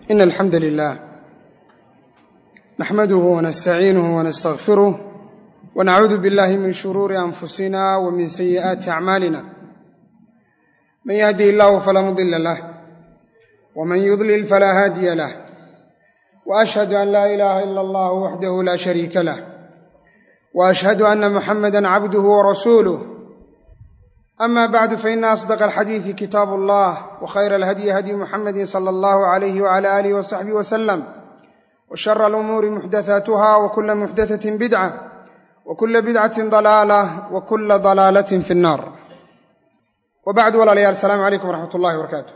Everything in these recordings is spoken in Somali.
إن الحمد لله نحمده ونستعينه ونستغفره ونعوذ بالله من شرور أنفسنا ومن سيئات أعمالنا من يهدي الله فلا مضل له ومن يضلل فلا هادي له وأشهد أن لا إله إلا الله وحده لا شريك له وأشهد أن محمدا عبده ورسوله أما بعد فإن أصدق الحديث كتاب الله وخير الهدي هدي محمد صلى الله عليه وعلى آله وصحبه وسلم وشر الأمور محدثاتها وكل محدثة بدعة وكل بدعة ضلالة وكل ضلالة في النار وبعد walaalayaal السلام عليكم ورحمة الله وبركاته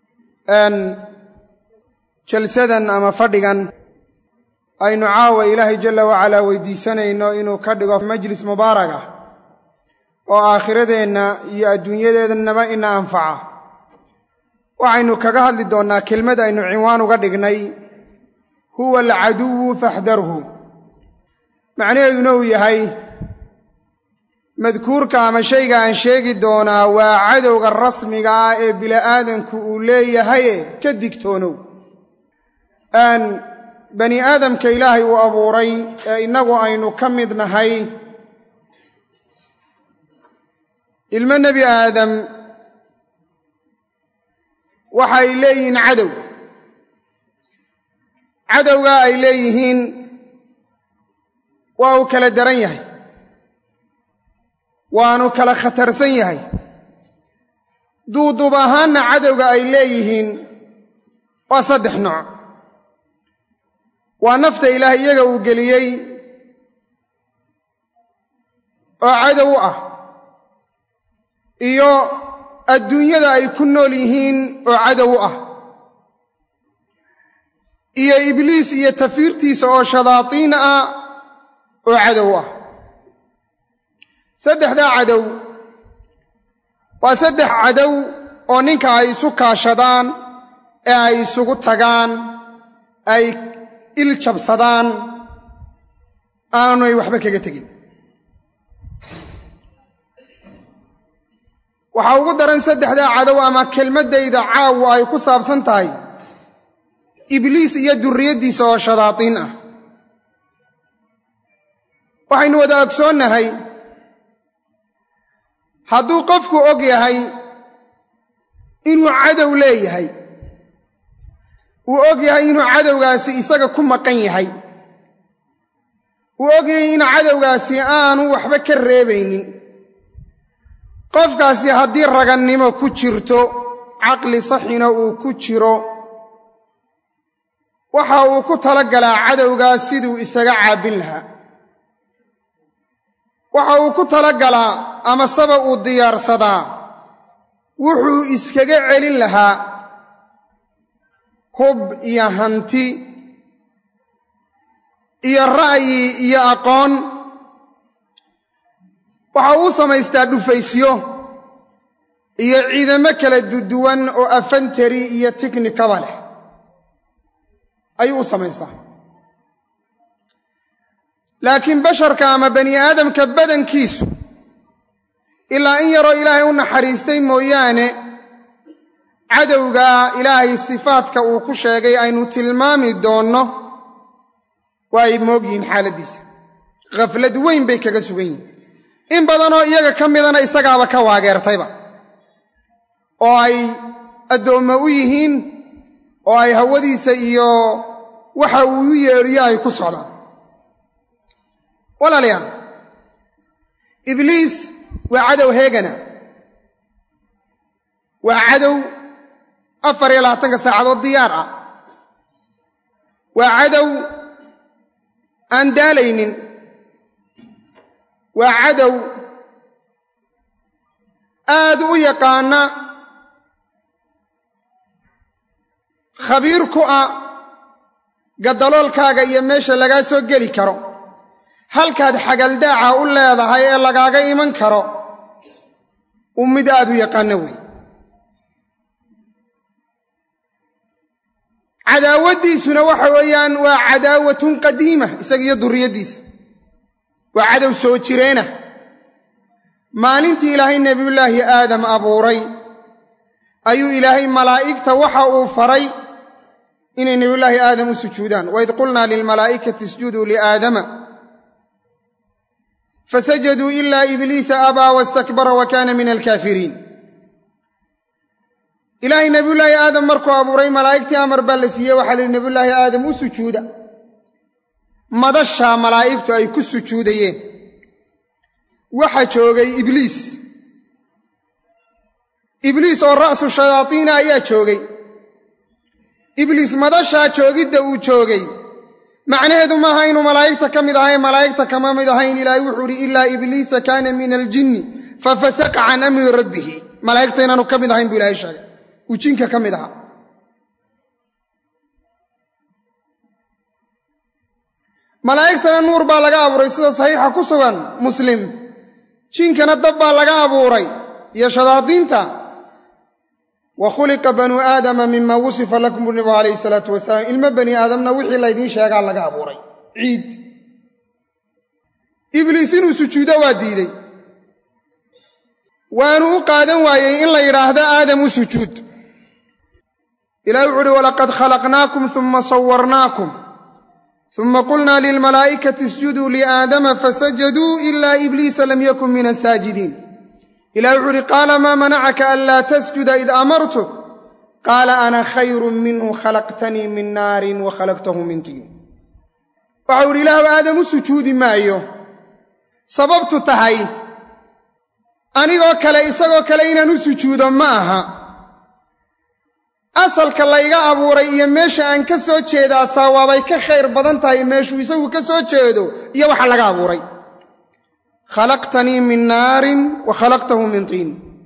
jalsadan ama fadhigan aynu caawa ilaahay jala wacalaa weydiisanayno inuu ka dhigo majlis mubaarag ah oo aakhiradeenna iyo adduunyadeedannaba ina anfaca waxaynu kaga hadli doonnaa kelmad aynu cinwaan uga dhignay huwa alcaduwu faxdarhu macnaheeduna uu yahay madkuurka ama shayga aan sheegi doonaa waa cadowga rasmiga ah ee bili'aadanku uu leeyahaye ka digtoonow bani aadamka ilaahay uu abuuray ee innagu aynu ka mid nahay ilmo nebi aadam waxa ay leeyihiin cadow cadowgaa ay leeyihiin waa uu kala daran yahay waanu kala khatarsan yahay duuduub ahaanna cadowga ay leeyihiin waa saddex nooc waa nafta ilaah iyaga uu geliyey oo cadow u ah iyo adduunyada ay ku nool yihiin oo cadow u ah iyo ibliis iyo tafiirtiisa oo shadaatiin ah oo cadow ah saddexdaa cadow waa saddex cadow oo ninka ay isu kaashadaan ee ay isugu tagaan ay il jabsadaan aanay waxba kaga tegin waxaa ugu daran saddexdaa cadow ama kelmaddayda caawa ay ku saabsan tahay ibliis iyo durriyaddiisa oo shadaatiin ah waxaynu wada ogsoonnahay hadduu qofku og yahay inuu cadow leeyahay uu og yahay inuu cadowgaasi isaga ku maqan yahay uu og yahay in cadowgaasi aanu waxba ka reebaynin qofkaasi haddii ragannimo ku jirto caqli saxina uu ku jiro waxa uu ku tala galaa cadowgaas siduu isaga caabbin lahaa waxa uu ku tala galaa amaseba uu diyaarsadaa wuxuu iskaga celin lahaa hub iyo hanti iyo ra'yi iyo aqoon waxa uu samaystaa dhufaysyo iyo ciidamo kala duduwan oo afantari iyo tiknikaba leh ayuu u samaystaa laakiin basharka ama bani aadamka badankiisu ilaa in yaroo ilaahay u naxariistay mooyaane cadowga ilaahay sifaadka uu ku sheegay aynu tilmaami doonno waa ay moog yihiin xaaladdiisa khaflad weyn bay kaga sugan yihiin in badanoo iyaga ka midana isagaaba ka waageertayba oo ay addoommo u yihiin oo ay hawadiisa iyo waxa uu u yeedhiyo ay ku socdaan walaalayaal ibliis waa cadow heegana waa cadow afar iyo labaatanka saacadood diyaar ah waa cadow aan daalaynin waa cadow aad u yaqaana khabiir ku ah gaddaloolkaaga iyo meesha lagaa soo geli karo halkaad xagaldaaca u leedahay ee lagaaga iman karo uu mid aad u yaqaano wey cadaawaddiisuna waxa weeyaan waa cadaawatun qadiima isaga iyo durriyaddiisa waa cadow soo jireena maalintii ilaahay nebiyullaahi aadam abuuray ayuu ilaahay malaa'igta waxa uu faray inay nebiyullaahi aadam u sujuudaan waid qulnaa lilmalaa'ikati isjuduu liaadama fasajaduu ilaa ibliisa abaa wastakbara wa kaana min alkaafiriin ilaahay nebiyullaahi aadam markuu abuuray malaa'igtii amar baa la siiyey waxaa la yidhi nebiyullaahi aadam u sujuuda madashaa malaa'igtu ay ku sujuudayeen waxa joogay ibliis ibliis oo ra'su shayaadiina ayaa joogay ibliis madashaa joogidda uu joogay macnaheedu maaha inuu malaa'igta ka mid ahayn malaa'igta kama mid ahayn ilaahay wuxuu idhi ilaa ibliisa kaana min aljinni fafasaqa can amri rabbihi malaa'igta inaanu ka mid ahayn buu ilahay sheegay uu jinka ka mid ahaa malaa'igtana nuur baa laga abuuray sida saxiixa ku sugan muslim jinkana dab baa laga abuuray iyo shadaadiinta wa khuliqa banuu aadama mima wusifa lakum bu nabigu calayhi salaatu wasalaam ilmo bani aadamna wixii laydiin sheegaa laga abuuray ciid ibliis inuu sujuudo waa diidey waanu u qaadan waayey in la yidhaahdo aadam u sujuud ilahi wuxu uhi walaqad khalaqnaakum uma sawarnaakum uma qulnaa lilmalaa'ikati isjuduu liaadama fasajaduu ilaa ibliisa lam yakun min asaajidiin ilahi wuxuu uhi qaala maa manacaka anlaa tasjuda id amartuk qaala ana khayrun minhu khalaqtanii min naarin wa khalaqtahu min tiin waxau idhi ilaahu aadam u sujuudi maayo sababtu tahay anigoo kale isagoo kale inaan u sujuudo ma aha asalka layga abuuray iyo meesha aan ka soo jeedaa saawaabay ka khayr badan tahay meeshuu isagu ka soo jeedo iyo waxa laga abuuray khalaqtanii min naarin wa khalaqtahu min tiin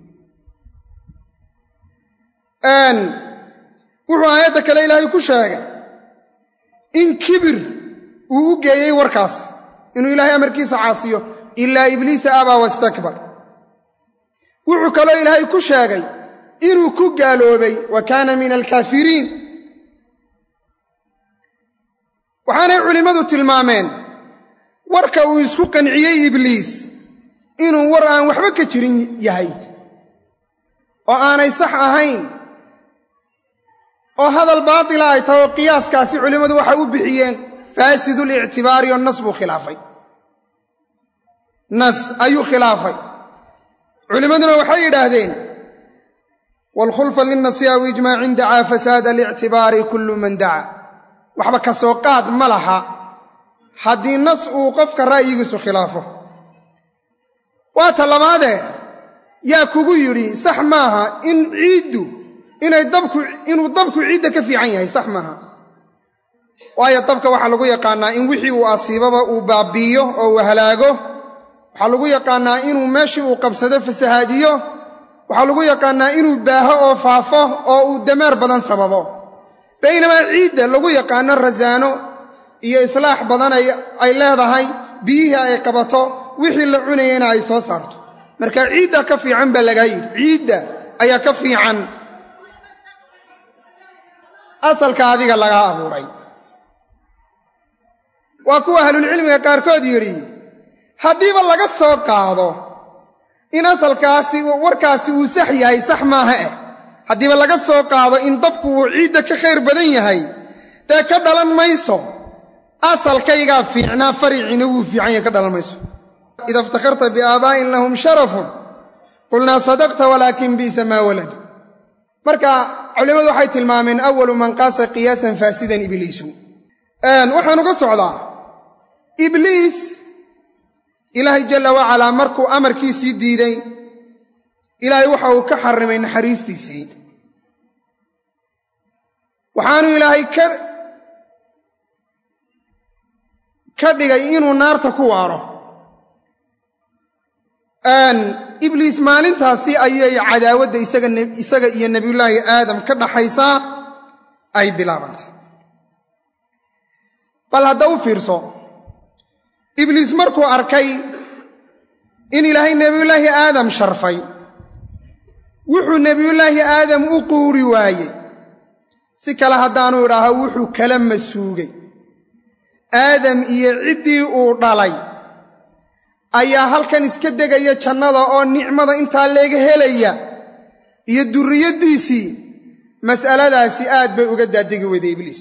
wuxuu aayadda kale ilaahay ku sheegay in kibir uu u geeyey warkaas inuu ilaahay amarkiisa caasiyo ilaa ibliisa abaa wastakbar wuxuu kaloo ilaahay ku sheegay inuu ku gaaloobay wa kaana min alkaafiriin waxaanay culimmadu tilmaameen warka uu isku qanciyey ibliis inuu war aan waxba ka jirin yahay oo aanay sax ahayn oo hadal baatila ay tahay oo qiyaaskaasi culimmadu waxay u bixiyeen faasidul-ictibaari oo nas buu khilaafay nas ayuu khilaafay culimmaduna waxay yidhaahdeen waalkhulfa linnasi aw ijmaacin dacaa fasaada alictibaari kullu man dacaa waxba ka soo qaad ma laha haddii nas uu qofka ra'yigiisu khilaafo waa ta labaadee yaa kugu yidhi sax maaha in ciiddu inay dabku inuu dabku ciidda ka fiican yahay sax maaha waayo dabka waxaa lagu yaqaannaa in wixii uu asiibaba uu baabbi'iyo oo uu halaago waxaa lagu yaqaannaa inuu meeshii uu qabsado fasahaadiyo waxaa lagu yaqaannaa inuu baaho oo faafo oo uu dameer badan sababo baynamaa ciidda lagu yaqaanno rasaano iyo islaax badan ay leedahay biyihii ay qabato wixii la cunayana ay soo saarto marka ciidda ka fiican baa lagaa yidhi ciidda ayaa ka fiican asalka adiga lagaa abuuray waa kuwa ahlulcilmiga qaarkood yidhi haddiiba laga soo qaado in asalkaasi warkaasi uu sax yahay sax maaha eh haddiiba laga soo qaado in dabku uu ciidda ka khayr badan yahay dee ka dhalan mayso asalkaygaa fiicnaa fariciina wuu fiican yahay ka dhalan mayso ida iftakharta biaabaa'in lahum sharafun qulnaa sadaqta walaakin bi'sa maa waladu marka culimmadu waxay tilmaameen awalu man qaasa qiyaasan faasidan ibliisu waxaan uga socdaa ibliis ilaahay jalla wacalaa markuu amarkiisii diiday ilaahay waxa uu ka xarrimay naxariistiisii waxaanu ilaahay ka ka dhigay inuu naarta ku waaro ibliis maalintaasi ayay cadaawadda isaga iyo nebiyullaahi aadam ka dhaxaysaa ay bilaabantay bal hadda u fiirso ibliis markuu arkay in ilaahay nebiyullaahi aadam sharfay wuxuu nebiyullaahi aadam u quuri waayey si kale haddaanu idhaaho wuxuu kala masuugay aadam iyo ciddii uu dhalay ayaa halkan iska degaya jannada oo nicmada intaa leega helaya iyo durriyaddiisii mas'aladaasi aad bay uga daadegi weyday ibliis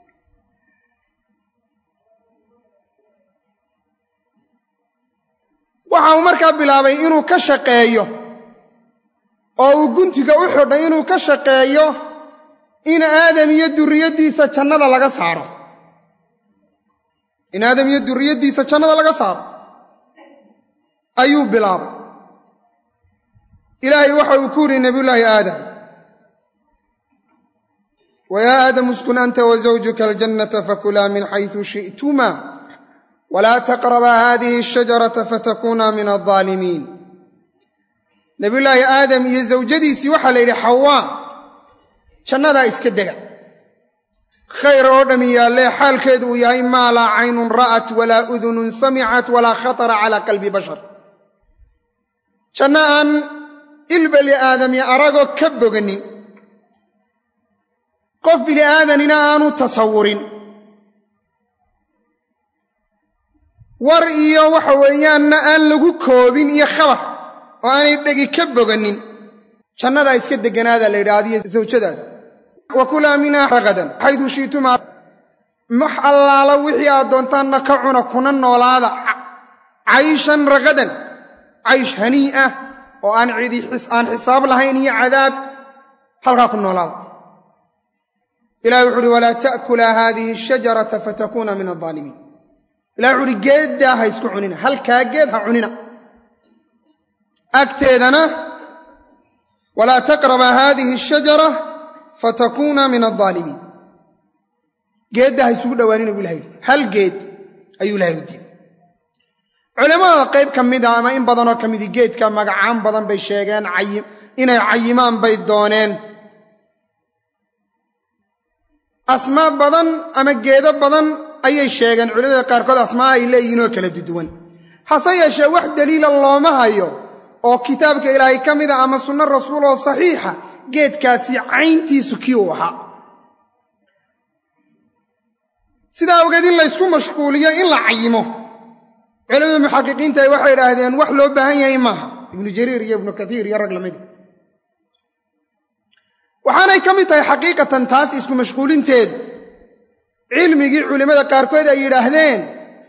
waxa uu markaa bilaabay inuu ka shaqeeyo oo uu guntiga u xidhay inuu ka shaqeeyo in aadam iyo durriyaddiisa jannada laga saaro in aadam iyo durriyaddiisa jannada laga saaro ayuu bilaabay ilaahay waxa uu ku yidhi nebiyullaahi aadam wayaa aadamu uskun anta wa zawjuka aljannata fakulaa min xaysu shi'tuma walaa taqrabaa haadihi ashajarata fatakuunaa min aldaalimiin nebiyullaahi aadam iyo zawjadiisii waxaa la yidhi xawaa jannadaa iska dega khayr oo dhami yaallee xaalkeedu uu yahay maa laa caynun ra'at walaa udunun samicat walaa khatara calaa qalbi bashar janno aan il bani aadami aragoo ka boganin qof bini aadanina aanu tasawurin war iyo waxa weeyaanna aan lagu koobin iyo khabar oo aanay dhegi ka boganin jannadaa iska deganaadaa la yidhaahdiyo zawjadaada wa kulaa minhaa ragadan xaydu shiitumaa max allaala wixii aad doontaanna ka cuna kuna noolaada cayshan ragadan caysh hanii ah oo aan cidi aan xisaab lahayn iyo cadaab halkaa ku noolaada ilahi wuxu uhi walaa ta'kulaa haadihi ashajarata fatakuuna min aldaalimiin ilahi wuxu uhi geeddaa ha isku cunina halkaa geed ha cunina agteedana walaa taqraba haadihi ashajara fatakuuna min aldaalimiin geedda ha isugu dhowaanina buu ilahay yidhi hal geed ayuu ilahay u diiday culamada qayb ka mida ama in badanoo ka midi geedka magacaan badan bay sheegeen inay cayimaan bay dooneen asmaa badan ama geedo badan ayay sheegeen culamada qaarkood asmaa ay leeyihiin oo kala duduwan hase yeeshee wax daliila looma hayo oo kitaabka ilaahay ka mida ama sunno rasuul oo saxiixa geedkaasi cayntiisu kii uu ahaa sidaa ogeed in laysku mashquuliyo in la cayimo culamada muxaqiqiinta waxay idhaahdeen wax loo baahan yahay maaha ibnu jariir iyo ibnu kaiir iyo rag lamida waxaanay ka mid tahay xaqiiqatan taas isku mashquulinteedu cilmigii culimmada qaarkood ay yidhaahdeen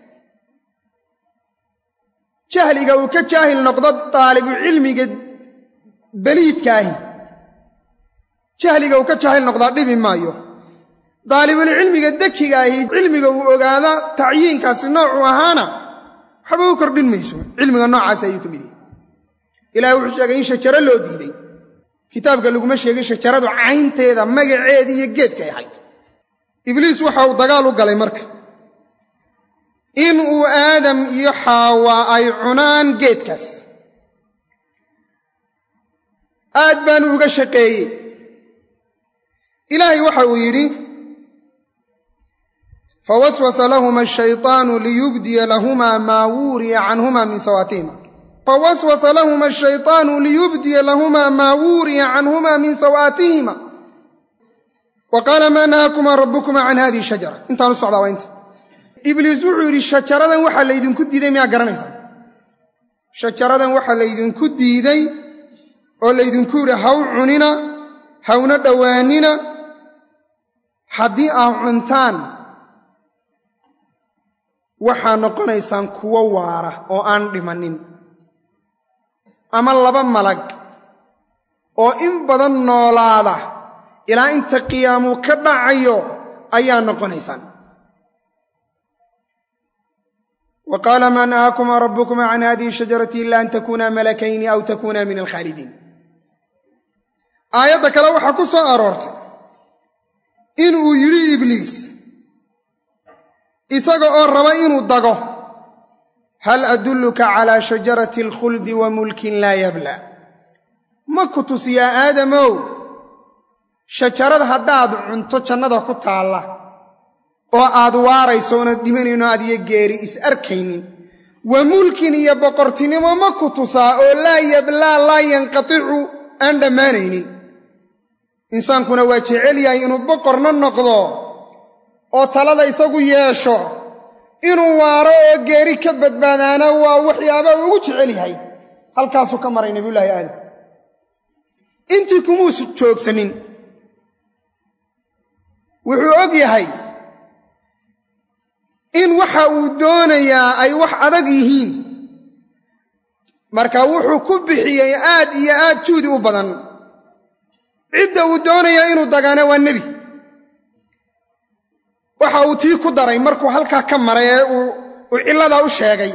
jahliga uu ka jaahil noqdo daalibu cilmiga beliidkaahi jahliga uu ka jaahil noqdaa dhibi maayo daalibulcilmiga dekigaahi cilmiga uu ogaada tacyiinkaasi noocuu ahaana waxba u kordhin mayso cilmiga noocaas ayuu ka mid yahay ilahi wuxuu sheegay in shajaro loo diiday kitaabka laguma sheegin shajaradu caynteeda magaceeda iyo geedkay ahayd ibliis waxa uu dagaal u galay marka in uu aadam iyo xaawa ay cunaan geedkaas aad baanu uga shaqeeyey ilaahay waxa uu yidhi fawaswasa lahuma ashayطaanu liyubdiya lahuma maa wuuriya canhuma min sawaatihima fawaswasa lahuma ashayطaanu liyubdiya lahuma maa wuuriya canhuma min sawaatihima wa qaala maa nahaakumaa rabbukuma can hadihi shajara intaan u socdaa waa inta ibliis wuxuu yidhi shajaradan waxaa laydinku diiday miyaa garanaysaa shajaradan waxaa laydinku diiday oo laydinku yidhi haw cunina hawna dhowaanina haddii aad cuntaan waxaa noqonaysaan kuwo waara oo aan dhimanin ama laba malag oo in badan noolaada ilaa inta qiyaamuu ka dhacayo ayaa noqonaysaan wa qaala maa nahaakumaa rabbukumaa can hadihi shajarati ila an takuuna malakayni aw takuuna min alkhaalidiin aayadda kale waxaa ku soo aroortay inuu yidhi ibliis isaga oo raba inuu dago hal adulluka calaa shajarati alkhuldi wa mulkin laa yabla ma ku tusiyaa aadamow shajarada haddaad cunto jannada ku taalla oo aad waarayso oonad dhimanayno aad iyo geeri is arkaynin wa mulkin iyo boqortinimo ma ku tusaa oo laa yablaa laa yanqaticu aan dhammaanaynin insaankuna waa jecel yahay inuu boqorna noqdo oo talada isagu yeesho inuu waaro oo geeri ka badbaadaana waa waxyaaba ugu jecel yahay halkaasuu ka maray nebiyullaahi aadam intii kumuusu joogsanin wuxuu og yahay in waxa uu doonayaa ay wax adag yihiin marka wuxuu ku bixiyey aad iyo aad juudi u badan cidda uu doonaya inuu dagaana waa nebi waxa uu tii ku daray markuu halkaa ka maray ee uu cilladaa u sheegay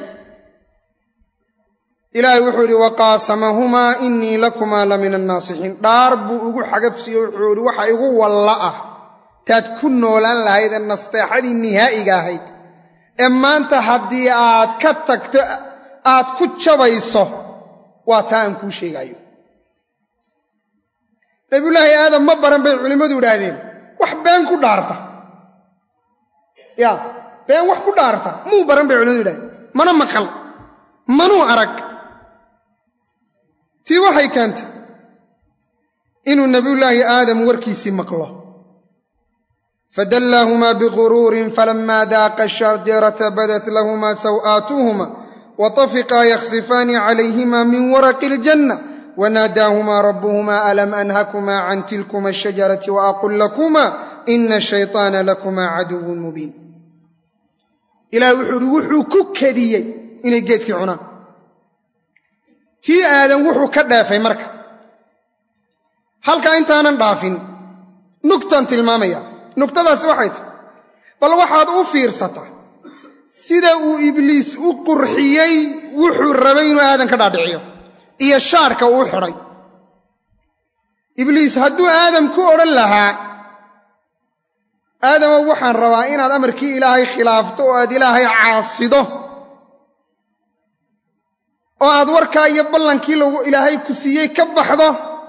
ilaahay wuxuu idhi waqaasamahumaa innii lakumaa la min annaasixiin dhaar buu ugu xagafsiiye wuxuu idhi waxa igu walla ah taad ku noolaan lahayd ee nasteexadii nihaa'iga ahayd ee maanta haddii aad ka tagto aad ku jabayso waa taa aan kuu sheegaayo nabiyullaahi aadam ma baran bay culimmadu idhaahdeen wax been ku dhaarta ya been wax ku dhaarta muu baran bay culimadu idhahdeen mana maqal manuu arag tii waxay keentay inuu nebiyullaahi aadam warkiisii maqlo fadallaahumaa biguruurin falamaa daaqa shajarata badat lahumaa saw'aatuhuma watafiqaa yakhsifaani calayhima min waraqi iljanna wanaadaahumaa rabbuhumaa alam anhakumaa can tilkuma ashajarati waaqul lakumaa ina ashayطaana lakumaa caduwun mubiin ilaah wuxuu uhi wuxuu ku kadiyey inay geedkii cunaan tii aadan wuxuu ka dheefay marka halkaa intaanan dhaafin nugtan tilmaamaya nugtadaasi waxay tahy bal waxaad u fiirsataa sida uu ibliis u qurxiyey wuxuu rabay inuu aadan ka dhaadhiciyo iyo shaarka uu xidhay ibliis hadduu aadam ku odhan lahaa aadamow waxaan rabaa inaad amarkii ilaahay khilaafto oo aad ilaahay caasido oo aad warkaa iyo ballankii lagu ilaahay ku siiyey ka baxdo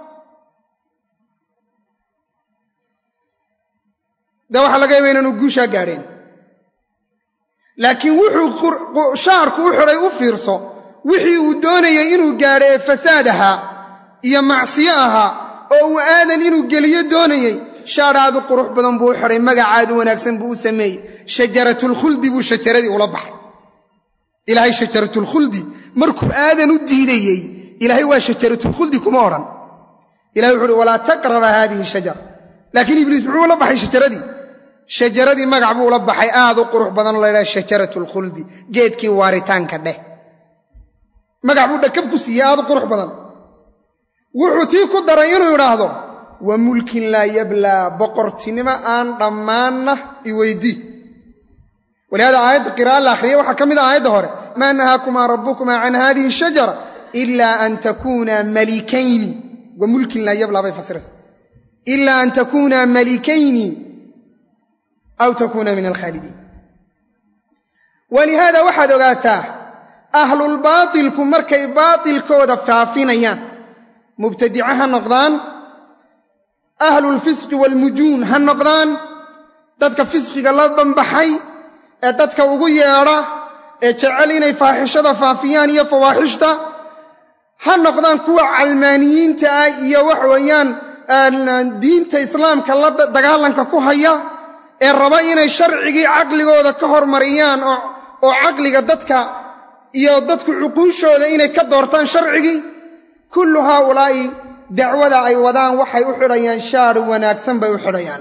dee waxaa laga yaba inaanu guushaa gaadheen laakiin wuxuu shaarku u xidhay u fiirso wixii uu doonayay inuu gaadho ee fasaad ahaa iyo macsiyo ahaa oo uu aadan inuu geliyo doonayey shaadhaadu qurux badan buu u xidhay magacaadu wanaagsan buu u sameeyey shajaratulkhuldi buu shajaradii ula baxay ilaahay shajaratulkhuldi markuu aadan u diidayey ilaahay waa shajaratulkhuldi kuma odhan ilahay wuxu uhi walaa taqraba haadihi shajara laakiin ibliis muxuu ula baxay shajaradii shajaradii magac buu ula baxay aad u qurux badan la ydhaha shajaratulkhuldi geedkii waaritaanka dheh magac buu dhakab ku siiyey aad u qurux badan wuxuu tii ku daray inuu idhaahdo wa mulkin laa yablaa boqortinimo aan dhammaanna i weydii walihaada aayadda qira'a la akhriya waxaa ka mid a aayadda hore maa nahaakumaa rabbukumaa can hadihi shajara ilaa an takuunaa malikayni wa mulkin laa yablaa bay fasiraysa ilaa an takuunaa malikayni aw takuuna min alkhaalidiin walihaada waxaad ogaataa ahlulbaatilku markay baatilkooda faafinayaan mubtadica ha noqdaan ahlulfisqi waalmujuun ha noqdaan dadka fisqiga la banbaxay ee dadka ugu yeedha ee jecel inay faaxishada faafiyaan iyo fawaaxishta ha noqdaan kuwa calmaaniyiinta ah iyo wax weeyaan diinta islaamka la dagaalanka ku haya ee raba inay sharcigii caqligooda ka hormariyaan oo caqliga dadka iyo dadku cuquushooda inay ka doortaan sharcigii kullu haaulaa'i dacwada ay wadaan waxay u xidhayaan shaar wanaagsan bay u xidhayaan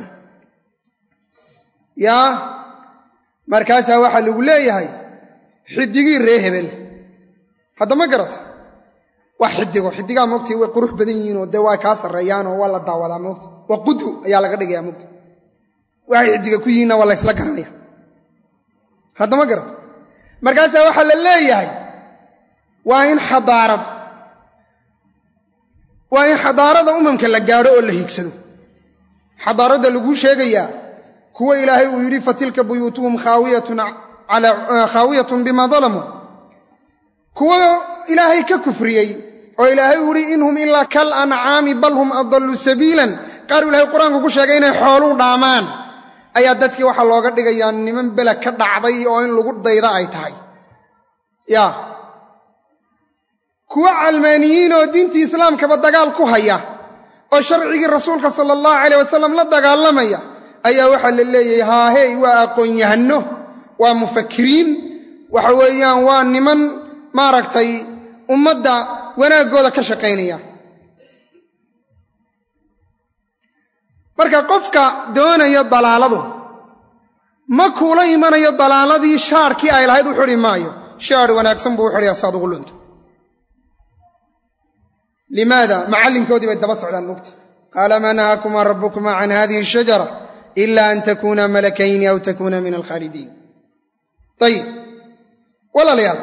yaa markaasaa waxaa lagu leeyahay xidigii ree hebel hadda ma garata waa xidigo xidigaa moogtay way qurux badan yihiinoo dee waa kaa sarreeyaanoo waa la daawadaa moogta waa qudwo ayaa laga dhigayaa moogta waxay xidiga ku yihiinna waa laysla garanaya hadda ma garata markaasaa waxaa la leeyahay waa in xadaarad waa in xadaarada umamka la gaadho oo la hiigsado xadaaradda laguu sheegayaa kuwa ilaahay uu yidhi fatilka buyuutuhum khaawiyatun bima dalamuu kuwa ilaahay ka kufriyey oo ilaahay uu yidhi inhum ilaa kal ancaami bal hum adallu sabiilan qaar ilahay qur-aanku ku sheegay inay xooluu dhaamaan ayaa dadkii waxaa looga dhigayaa niman bela ka dhacday oo in lagu dayda ay tahay ya kuwa calmaaniyiin oo diintii islaamkaba dagaal ku haya oo sharcigii rasuulka sala allahu caleyh wasalam la dagaalamaya ayaa waxaa la leeyahay haahey waa aqoon-yahanno waa mufakiriin waxa weeyaan waa niman maaragtay ummadda wanaaggooda ka shaqaynaya marka qofka doonaya dalaaladu ma kuula imanayo dalaaladii shaarkii ay lahayd u xidhi maayo shaar wanaagsan buu u xidhaya si aad ugu lunto limaada macallinkoodii bay daba socdaan mugti qaala maa nahaakumaa rabbukumaa can hadihi ashajara ila an takuuna malakayni aw takuuna min alkhaalidiin ayib walaalayaal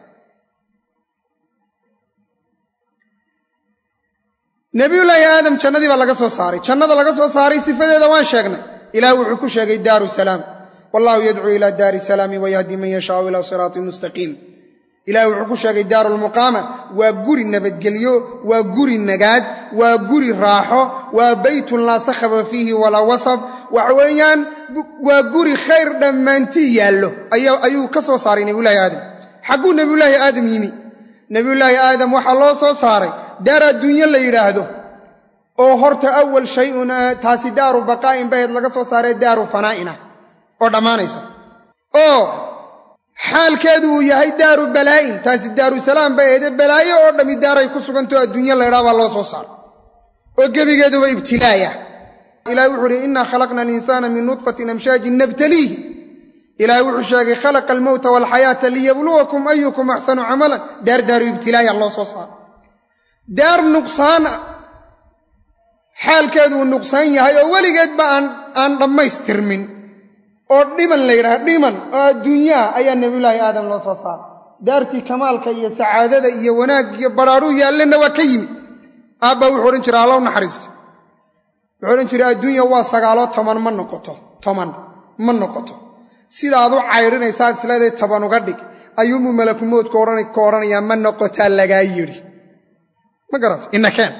nebiyullaahi aadam jannadii baa laga soo saaray jannada laga soo saaray sifadeeda waan sheegnay ilaah wuxuu ku sheegay daaru salaam wallahu yadcuu ila daari salaami wayahdi man yashaau ila siraatin mustaqiim ilaah wuxuu ku sheegay daarulmuqaama waa guri nabadgelyo waa guri nagaad waa guri raaxo waa beytun laa sakhaba fiihi walaa wasab waxa weeyaan waa guri khayr dhammaantii yaallo ayuu ka soo saaray nebiyulahi aadam xagguu nebiyulaahi aadam yimi nebiyulaahi aadam waxaa loo soo saaray daar adduunyo la yidhaahdo oo horta awal shayun taasi daaru baqaa'in bahed laga soo saaray daaru fanaa'ina oo dhammaanaysa oo xaalkeedu uu yahay daaru balaa'in taasi daaru salaam bay ahde balaayo oo dhammi daaray ku sugantao adduunyo laydhaa baa loo soo saaray oo gebigeeduba ibtilaaya ilahi wuxuu uhi innaa khalaqna alinsaana min nudfatin amshaajin nabtaliihi ilaahay wuxuu sheegay khalaqa almowta waalxayaata liyabluwakum ayukum axsanu camalan daar daaru ibtilaaya loo soo saaray daar nuqsaan xaalkeedu uu nuqsaan yahay oo weligeedba aan dhammaystirmin oo dhiman la yidhaha dhiman oo adduunyaha ayaa nebiyulaahi aadam loo soo saaray daartii kamaalka iyo sacaadada iyo wanaag iyo badhaadhuu yaallenna waa ka yimi aabba wuxuu odhan jiray allow naxariista wuxuu odhan jiray adduunya waa sagaaloo toban ma noqoto toban ma noqoto sidaad u caydhinaysaad isleedahay toban uga dhig ayuunbuu malakumoodku ka odhanayaa ma noqotaa lagaa yidhi ma garato inakeen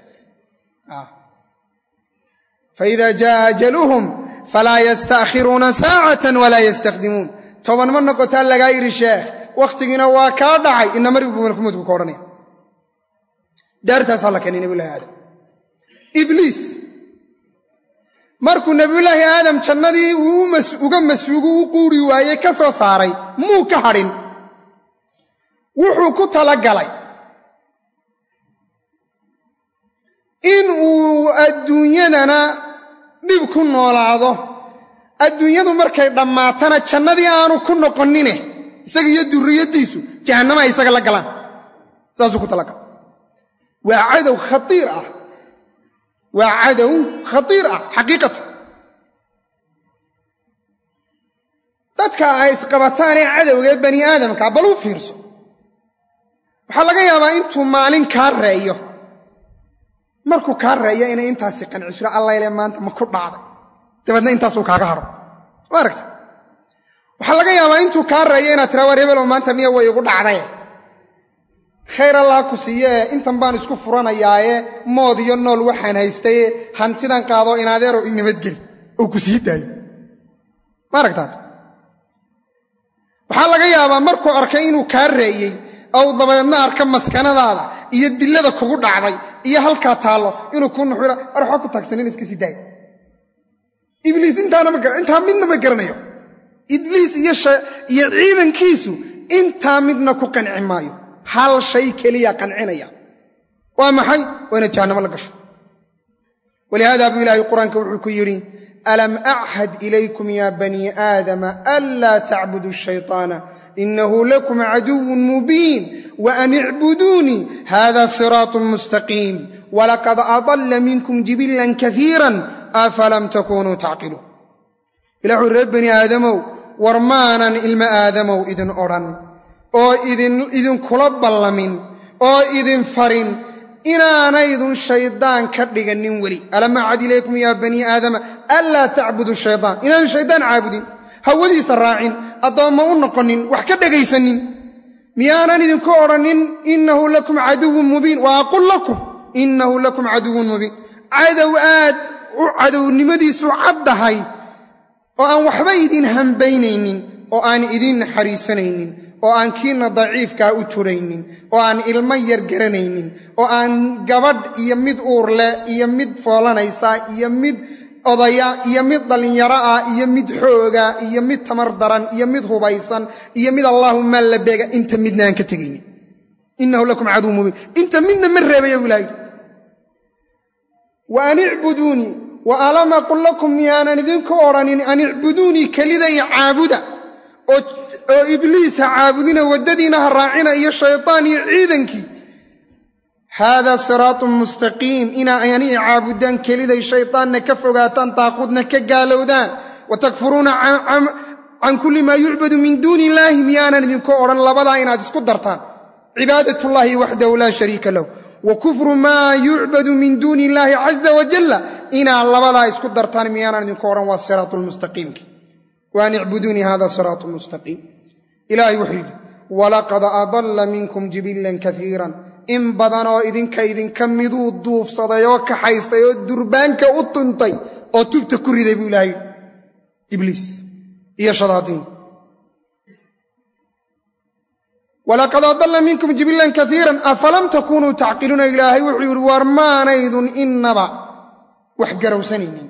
faida jaaa ajaluhum falaa yastaakhiruuna saacatan walaa yastaqdimuun toban ma noqotaa lagaa yidhi sheekh wakhtigiina waa kaa dhacay ina margi buu malakumoodku ka odhanaya daartaasaa la keenay nebiyulahi aadam ibliis markuu nebiyulaahi aadam jannadii uu uga masuugu u quuri waayey ka soo saaray muu ka hadhin wuxuu ku talagalay in uu adduunyadana dhib ku noolaado adduunyadu markay dhammaatana jannadii aanu ku noqonnine isaga iyo durriyaddiisu jahannama ay isaga la galaan saasuu ku talagalay waa cadow khaiir ah waa cadow khatiir ah xaqiiqatan dadka ay isqabataanee cadowgaee bani aadamka bal u fiirso waxaa laga yaabaa intuu maalin kaa reeyo markuu kaa reeyo inay intaasi qancishiro allayle maanta ma ku dhacday dabeedna intaasuu kaaga hadho ma aragta waxaa laga yaabaa intuu kaa reeyo inaad tiraa war hebelow maanta niya way igu dhacdaye khayr allah ku siiyee intan baan isku furanayaaye mood iyo nool waxaan haystaye hantidan qaado inadeero i nabadgeli oo ku sii daayo ma aragtaat waxaa laga yaabaa markuu arkay inuu kaa reeyey ou dabadeedna arka maskanadaada iyo dillada kugu dhacday iyo halkaa taallo inuu ku nuxuha war waxaa ku taagsanin iska sii daaya ibliis intaa midna ma garanayo ibliis iyo ciidankiisu intaa midna ku qanci maayo hal shay keliya qancinaya waa maxay waa inaad jahannamo la gasho walihaada buu ilaahay qur-aanka wuxuu ku yidhi alam achad ilaykum ya banii aadama anlaa tacbudu shayطaana inahu lakum caduwun mubiin waan icbuduunii hada siraaط mustaqiim walaqad adalla minkum jibilan kaiira afalam takunuu tacqiluun ilah wuxu reer bani aadamow war maanan ilmo aadamow idin odhan oo idinkula ballamin oo idin farin inaanaydun shaydaan ka dhiganin weli alam acad ilaykum yaa banii aadama anlaa tacbudu shayaan inaanu shaydaan caabudin hawadiisa raacin addoomma u noqonin wax ka dhegaysanin miyaanan idinku odhanin inahu lakum caduwun mubiin wa aqul lakum inahu lakum caduwun mubiin cadow aad cadownimadiisu caddahay oo aan waxba idin hambaynaynin oo aan idiin naxariisanaynin oo aan kiina daciifkaa u turaynin oo aan ilmo yar garanaynin oo aan gabadh iyo mid uur leh iyo mid foolanaysa iyo mid odaya iyo mid dhallinyaro ah iyo mid xooga iyo mid tamar daran iyo mid hubaysan iyo mid allaahuma la beega inta midna aan ka tegaynin inahu lakum caduw mubiin inta midna ma reebaya bu ilaha yidhi wa an icbuduunii wa alam aqul lakum miyaanan idinku odhanin an icbuduunii keliday caabuda oo ibliisa caabudina waddadiina ha raacina iyo shaytaan iyo ciidankii haadaa siraatun mustaqiim inaa anii caabudaan keliday shaytaanna ka fogaataan daaquudna ka gaalowdaan wa takfuruuna can kulli maa yucbadu min duuni illaahi miyaanan idinku odhan labadaa inaad isku dartaan cibaadatullaahi waxdahu laa shariika lahu wa kufru maa yucbadu min duuni illaahi caza wajalla inaad labadaa isku dartaan miyaanan idinku odhan waa siraatu lmustaqiimki waan icbuduunii hada siraatu mustaqiim ilaahay wuxuu yidhi walaqad adalla minkum jibilan kaiiran in badanoo idinka idinka miduu duufsaday oo kaxaystay oo durbaanka u tuntay oo tubta ku riday buu ilaahay ibliis iyo shadaadiin walaqad adalla minkum jibilan kaiiran afalam takunuu tacqiluuna ilaahay wuxuu yidhi war maanaydun innaba wax garowsanaynin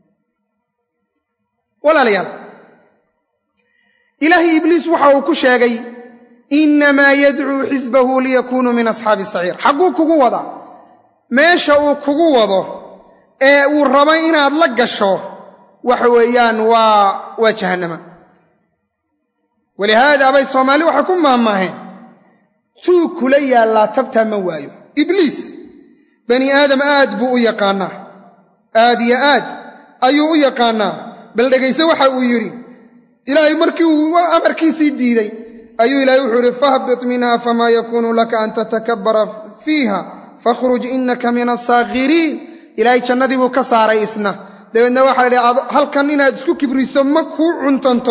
walaalayaal ilaahay ibliis waxa uu ku sheegay innamaa yadcuu xisbahu liyakuunuu min asxaabi saciir xagguu kugu wadaa meesha uu kugu wado ee uu rabo inaad la gasho waxa weeyaan waa waa jahannama walihaada bay soomaali waxay ku maahmaaheen tuu kula yaallaa tabtaa ma waayo ibliis bani aadam aad buu u yaqaannaa aad iyo aad ayuu u yaqaannaa bal dhegayse waxa uu yidhi ilaahay markii uu amarkiisii diiday ayuu ilaahay wuxuu idhi fahbit minha famaa yakuunu laka an tatakabbara fiiha fakhruj innaka min asaakhiriin ilaahay jannadii buu ka saaray isna dabeedna waxaa idhi halkan inaad isku kibriso ma kuu cuntanto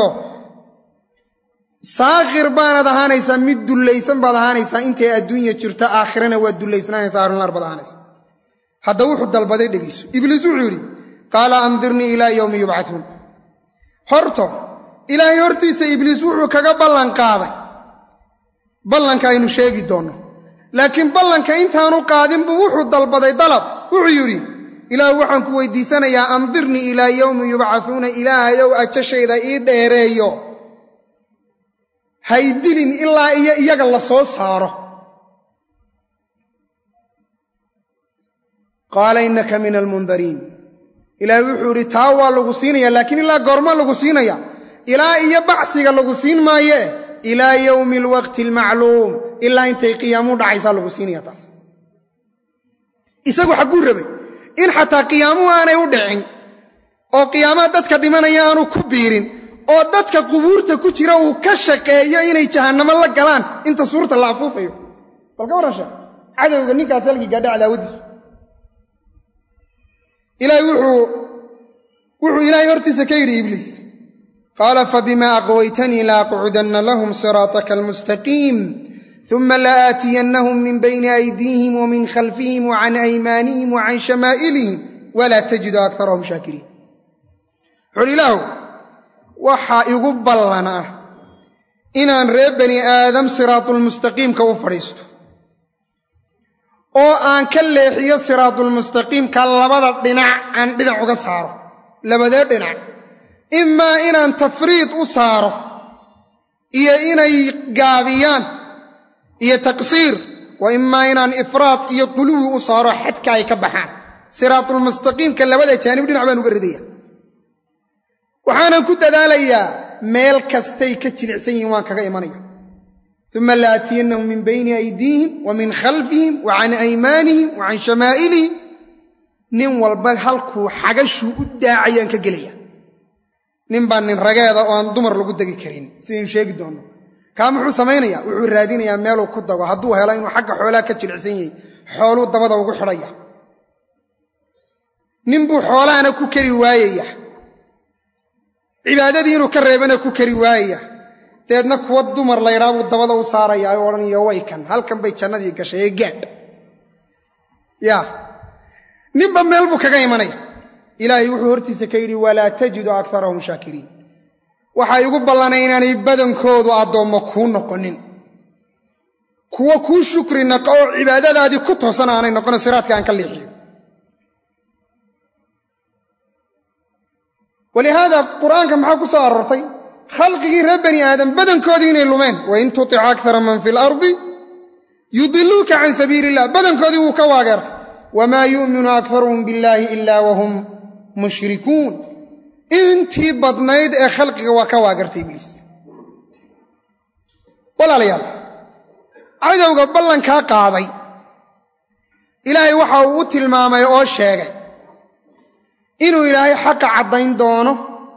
saakhir baanaad ahaanaysaa mid dullaysan baad ahaanaysaa intay adduunya jirto aakhirana waad dullaysnaanaysaa arunlaar baad ahaanaysaa hadda wuxuu dalbaday dhegayso ibliis wuxuu yidhi qaala andirnii ilaa yowmi yubcauun horto ilaahay hortiisa ibliis wuxuu kaga ballan qaaday ballanka aynu sheegi doonno laakiin ballanka intaanu qaadin buu wuxuu dalbaday dalab wuxuu yidhi ilaah waxaan ku weydiisanayaa andirnii ilaa yowmi yubcauuna ilaahayow ajashayda ii dheereeyo haydilin ilaa iyo iyaga la soo saaro qaala innaka min almundariin ilaahay wuxuu idhi taa waa lagu siinaya laakiin ilaa goorma lagu siinaya ilaa iyo bacsiga lagu siin maayee ilaa yowmi alwaqti almacluum ilaa intay qiyaamu dhacaysaa lagu siinaya taas isagu xagguu rabay in xataa qiyaamuhu aanay u dhicin oo qiyaamaha dadka dhimanaya aanu ku biirin oo dadka qubuurta ku jira uu ka shaqeeyo inay jahannamo la galaan inta suurta la afuufayo balka warrasha cadowga ninkaas halkii gaadha cadaawadiisu ilaahay wuxuu ilaahay hortiisa ka yidhi ibliis qaala fabima aqwaytanii laaqcudanna lahum siraataka almustaqiim uma laaatiyannahum min bayni aydiihim wamin khalfihim wacan aymaanihim wacan shamaa'ilihim walaa tajidu akarahum shaakiriin wuxuuhi ilaahu waxaa igu ballan ah inaan reer bani aadam siraatulmustaqiimka u fadhiisto oo aan ka leexiyo siraatulmustaqiimka labada dhinac aan dhinac uga saaro labadee dhinac imaa inaan tafriid u saaro iyo inay gaabiyaan iyo taqsiir wa imaa inaan ifraad iyo quluwi u saaro xadka ay ka baxaan siraatulmustaqiimka labada jaanib dhinac baan uga ridaya waxaanan ku dadaalayaa meel kastay ka jilicsan yihiin waan kaga imanaya uma laatiyannahum min bayni aydiihim wa min khalfihim wa can aymaanihim wa can shamaa'ilihim nin walba halkuu xagashuu u daacayaan ka gelaya nin baa nin rageeda oo aan dumar lagu degi karin sidaynu sheegi doonno kaa muxuu samaynayaa wuxuu raadinayaa meeluu ku dago hadduu helo inuu xagga xoolaha ka jilicsan yahay xooluu dabada ugu xidhaya ninbuu xoolahana ku kari waayaya cibaadadii inuu ka reebana ku kari waayaya deedna kuwa dumar laydhaa buu dabada u saaraya ay odhanayo way kan halkan bay jannadii gashay ee gaadh yaa ninba meel buu kaga imanaya ilaahay wuxuu hortiisa ka yidhi walaa tajidu akarahum shaakiriin waxay igu ballanay inaanay badankoodu addoommo kuu noqonin kuwa kuu shukri naqa oo cibaadadaadii ku toosan aanay noqono siraadka aan ka leexiyo walihaada qur'aanka maxaa ku soo aroortay khalqigii reer bani aadam badankoodii inay lumeen wain tutic akara man fi lardi yudiluuka can sabiili illah badankoodii wuu ka waageertay wamaa yu'minu akaruhum billaahi ila wahum mushrikuun intii badnayd ee khalqiga waa ka waagartay ibliis walaalayaal cadowga ballankaa qaaday ilaahay waxa uu u tilmaamay oo sheegay inuu ilaahay xaqa caddayn doono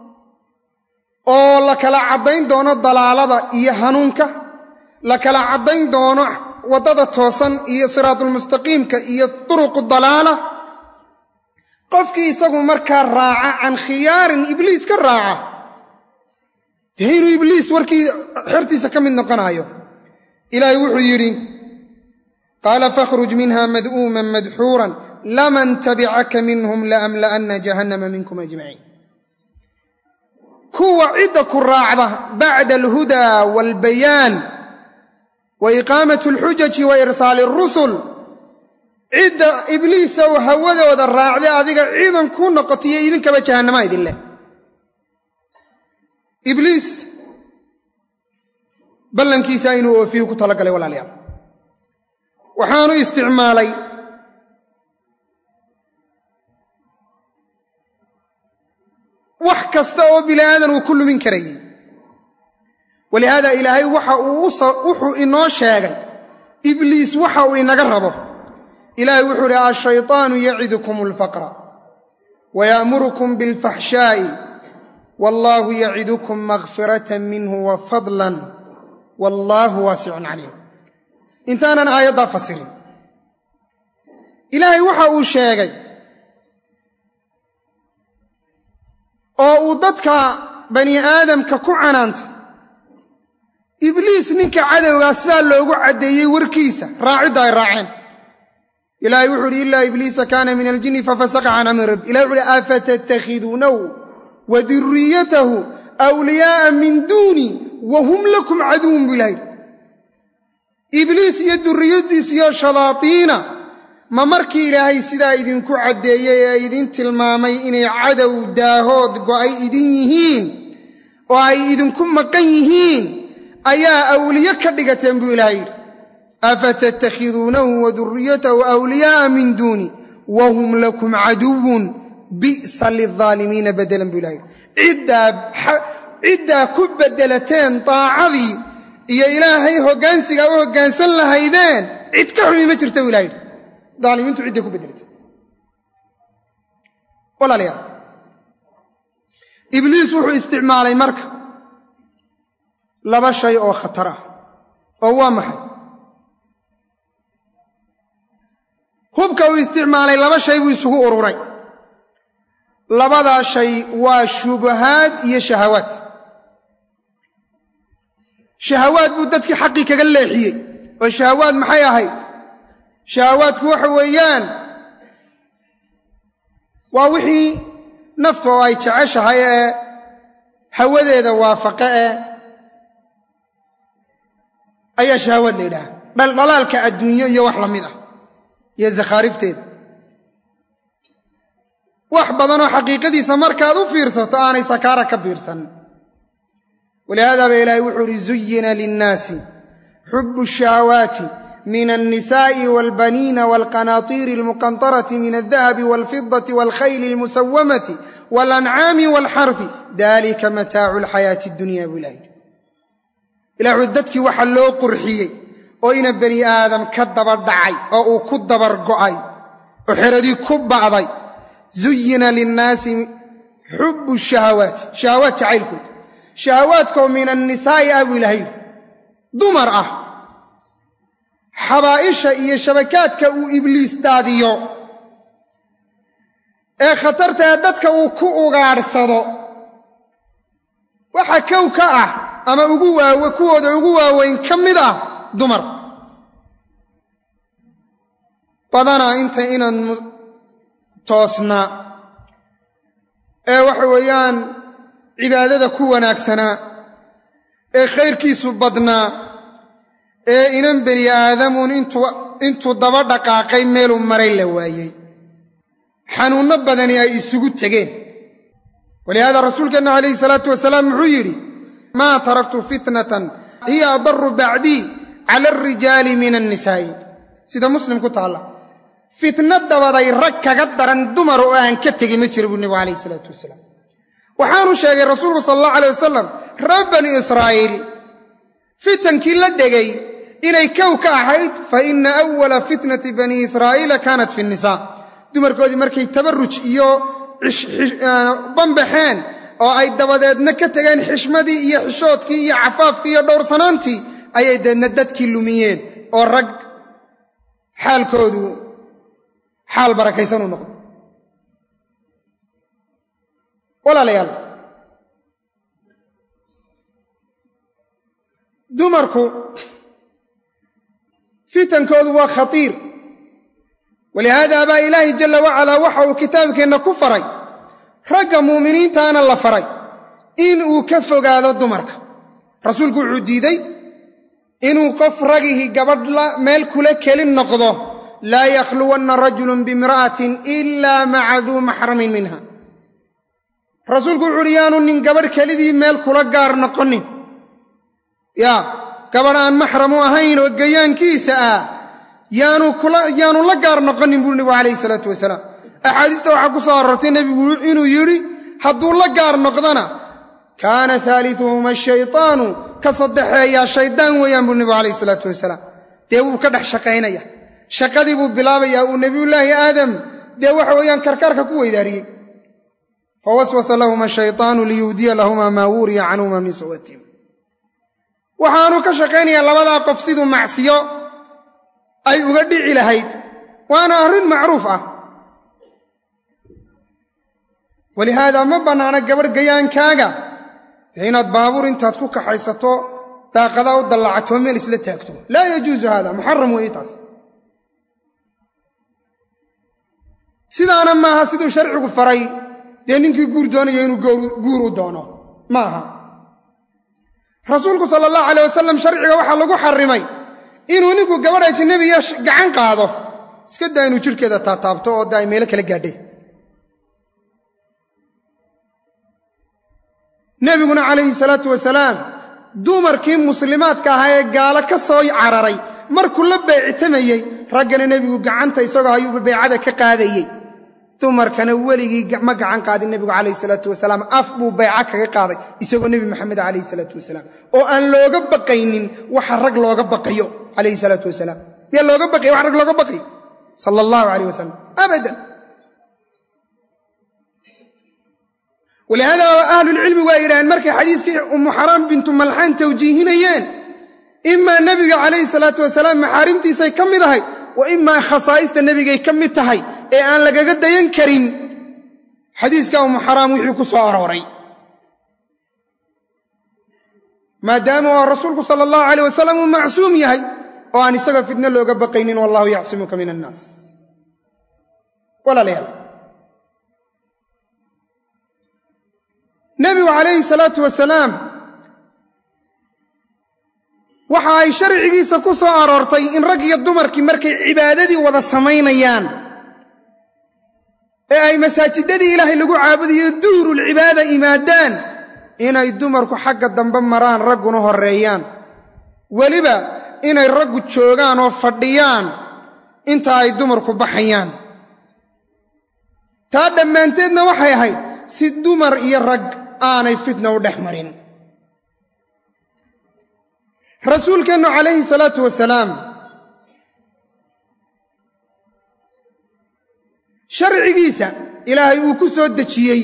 oo la kala caddayn doono dalaalada iyo hanuunka la kala caddayn doono waddada toosan iyo siraatulmustaqiimka iyo turuqu dalaala qofkii isagu markaa raaca can khiyaarin ibliis ka raaca dee inuu ibliis warkii xertiisa ka mid noqonaayo ilaahay wuxuu yidhi qaala fakhruj minha mad'uuman madxuuran laman tabicaka minhum laamla'anna jahannama minkum ajmaciin kuwa cidda ku raacda bacda alhudaa waalbayaan wa iqaamat alxujaji wa irsaali arusul cidda ibliisa oo hawadooda raacday adiga ciidan ku noqotiyo idinkaba jahannama idin leh ibliis ballankiisa inuu oofiyu ku talagalay walaalayaal waxaanu isticmaalay wax kasta oo bini aadan uu ku lumin karayey walihaada ilaahay waxa uu wuxuu inoo sheegay ibliis waxa uu inaga rabo ilaahay wuxuu uhi ashayطaanu yacidukum alfaqra waya'murukum biاlfaxshaa'i wallaahu yacidukum makfirata minhu wa fadlan wallaahu waasicun caliim intaanan aayaddaa fasirin ilaahay waxa uu sheegay oo uu dadka bani aadamka ku canaantay ibliis ninka cadowgaa sidaa loogu caddeeyey warkiisa raacidda ay raaceen ilahay wuxu uhi ilaa ibliisa kaana min aljinni fafasaqa can amri rabbi ilahy wuxu uhi afatattakhiduunahu wa duriyatahu awliyaa'a min duuni wa hum lakum caduwun buu ilahay ibliis iyo durriyaddiis iyo shadaatiina ma markii ilaahay sidaa idinku caddeeyey ee idin tilmaamay inay cadow daahood go'ay idin yihiin oo ay idinku maqan yihiin ayaa awliye ka dhigateen buu ilahay yidhi afatattakhiduunahu wa duriyatahu awliyaa'a min duuni wa hum lakum caduwun bi'sa lilaalimiina bedelan buu ilahay yidhi ciddaa ku beddelateen daacadii iyo ilaahay hoggaansigaa u hoggaansan lahaydeen cid ka xumi ma jirta buu ilahay yidhi daalimiintu cidday ku beddelatay walaalayaal ibliis wuxuu isticmaalay marka laba shay oo khatar ah oo waa maxay hubka uu isticmaalay laba shay buu isugu ururay labadaa shay waa shubahaad iyo shahawaad shahawaad buu dadkii xaqii kaga leexiyey oo shahawaad maxay ahayd shahawaadku waxa weeyaan waa wixii nafta oo ay jeceshahay ee hawadeeda waafaqe ee ayaa shahawaad la yidhaha dhaldhalaalka adduunyo iyo wax la mid ah iyo zakhaarifteeda wax badanoo xaqiiqadiisa markaad u fiirsato aanay sakaara ka biirsan walihaada ba ilaahay wuxuu uhi zuyina linnaasi xubu shahawaati min alnisaa'i walbaniina walqanaatiiri almuqantarati min aldahabi walfidati walkhayli almusawamati walancaami walxarfi dalika mataacu alxayaati addunya buu ilahay ilah wuxuu dadkii waxa loo qurxiyey oo ina bani aadam ka daba dhacay oo uu ku dabar go'ay oo xeradii ku ba'day zuyina linnaasi xubu shahawaati shahawaat jacaylkood shahawaadkoo min annisaa'i ah buu ilahay dumar ah xabaa'isha iyo shabakaadka uu ibliis daadiyo ee khatartae dadka uu ku ugaadhsado waxa kow ka ah ama ugu waawe kuwooda ugu waaweyn ka mid ah dumar badanaa inta inaan toosnaa ee waxa weeyaan cibaadada ku wanaagsanaa ee khayrkiisu badnaa ee inan bani aadamuun intuu daba dhaqaaqay meeluu maray la waayey xanuunno badani ay isugu tegeen walihaada rasuulkeenna calayhi salaatu wasalaam wuxuu yidhi maa taraktu fitnatan hiya adaru bacdii cala alrijaali min annisaa'i sida muslim ku taalla fitno dabaday rag kaga daran dumar oo aan ka tegin ma jira buu nebigu calayhi isalaatu wasalaam waxaanu sheegay rasuulku sala allahu alay wasalam reer bani israa'iil fitankii la degay inay kow ka ahayd fa ina awala fitnati bani israa'iila kaanat fi nnisaa dumarkoodii markay tabarruj iyo bambaxeen oo ay dabadeedna ka tegeen xishmadii iyo xishoodkii iyo cafaafkii iyo dhowrsanaantii ayay deedna dadkii lumiyeen oo rag xaalkoodu xaal barakaysan u noqdo walaalayaal dumarku fitankoodu waa khatiir walihaada baa ilaahi jalla wacalaa waxa uu kitaabkeenna ku faray ragga muuminiintaana la faray in uu ka fogaado dumarka rasuulku wuxuu diiday inuu qof ragihii gabadh meel kula kelin noqdo laa yakhluwanna rajulun biimra'atin ilaa maca duu maxramin minha rasuulku wuxu uhi yaanu nin gabadh kelidii meel kula gaar noqonin yaa gabadh aan maxram u ahayn oo gayaankiisa ah yaanu la gaar noqonin buuri nebigu calayhi salaatu wasalaam axaadiista waxaa ku soo aroortay nebigu inuu yidhi hadduu la gaar noqdona kaana haaliuhuma shaytaanu ka saddexeeyaa shaydaan weeyaan buu nebigu calayhi salaatu wasalaam dee wuu ka dhex shaqaynaya shaqadii buu bilaabayaa uu nebiyullaahi aadam dee waxa weeyaan karkaarka ku weydaariyey fawaswasa lahuma shaytaanu liyuudiya lahumaa maa wuriya canhuma min sawatihim waxaanu ka shaqaynayaa labadaa qof siduu macsiyo ay uga dhici lahayd waana arrin macruuf ah walihaada ma bannaana gabadh gayaankaaga dee inaad baabuur intaad ku kaxaysato daaqadaa u dallacato meel isla taagto laa yajuusu haada muxaram weeye taas sidaana maaha siduu sharcigu faray dee ninkii guur doonayo inuu guur u doono ma aha rasuulku sala allahu alay wasalam sharciga waxaa lagu xarimay inuu ninku gabadh ajnabiya gacan qaado iska daa inuu jidhkeeda taataabto oo da ay meelo kala gaadheen nebiguna calayhi salaatu wasalaam dumarkii muslimaadka ahaa ee gaalo ka soo cararay markuu la beecitamayey raggana nebigu gacanta isagoo ayuuba beecada ka qaadayey dumarkana weligii ma gacan qaadin nebigu calayhi salaatu wasalaam af buu bayca kaga qaaday isagoo nebi maxamed calayhi salaatu wasalaam oo aan looga baqaynin waxa rag looga baqayo calayhi salaatu wasalaam miyaa looga baqaya wax rag looga baqayo sala allahu calayh wasalam abadan walihaada ahlulcilmi waa yidhaaheen markay xadiiskii ummu xaraam bintu malxaan tawjiihinayeen imaa nebiga calayhi salaatu wasalaam maxaarimtiisay ka mid ahay wa imaa khasaa'ista nebigay ka mid tahay ee aan lagaga dayan karin xadiiska ummu xaraam wixii ku soo arooray maadaama oo rasuulku sala allahu calayh wasalam uu macsuum yahay oo aan isagoo fitno looga baqaynin wallahu yacsimuka min annaas walaalayaal nebigu calayhi salaatu wasalaam waxa ay sharcigiisa ku soo aroortay in rag iyo dumarkii markay cibaadadii wada samaynayaan ee ay masaajidadii ilaahay lagu caabudayo duurulcibaada imaadaan inay dumarku xagga dambe maraan ragguna horreeyaan weliba inay raggu joogaan oo fadhiyaan inta ay dumarku baxayaan taa dhammaanteedna waxay ahayd si dumar iyo rag aanay fitna u dhex marin rasuulkeennu calayhi salaatu wasalaam sharcigiisa ilaahay uu ku soo dejiyey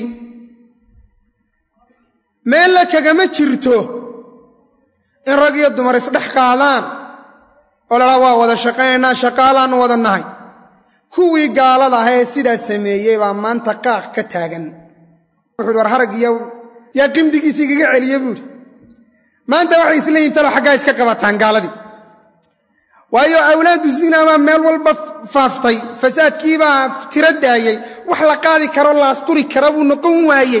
meella kagama jirto in rag iyo dumar isdhex qaadaan oo ladhaa waa wada shaqaynaynaa shaqaalaannu wada nahay kuwii gaalada ah ee sidaa sameeyey baa maanta qaaq ka taagan wuxuuhi war harag iyo yaa qimdigiisa igaga celiye buuhi maanta waxay isleeyihin talo xaggaa iska qabataan gaaladii waayo awlaadu zinaa baa meel walba faaftay fasaadkiibaa tiro daayey wax la qaadi karo la asturi kara buu noqon waayey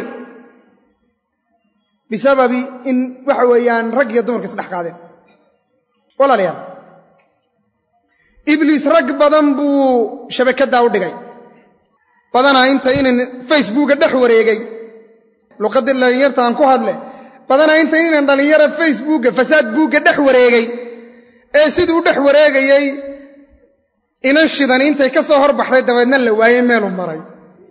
bisababi in waxa weeyaan rag iyo dumarka isdhex qaadeen walaalayaal ibliis rag badan buu shabakaddaa u dhigay badanaa inta inan facebooka dhex wareegay luqaddii dhallinyarta aan ku hadle badanaa inta inan dhallinyara facebooka fasaad buugga dhex wareegay ee siduu dhex wareegayey inan shidan intay ka soo horbaxday dabeedna la waayey meelu maray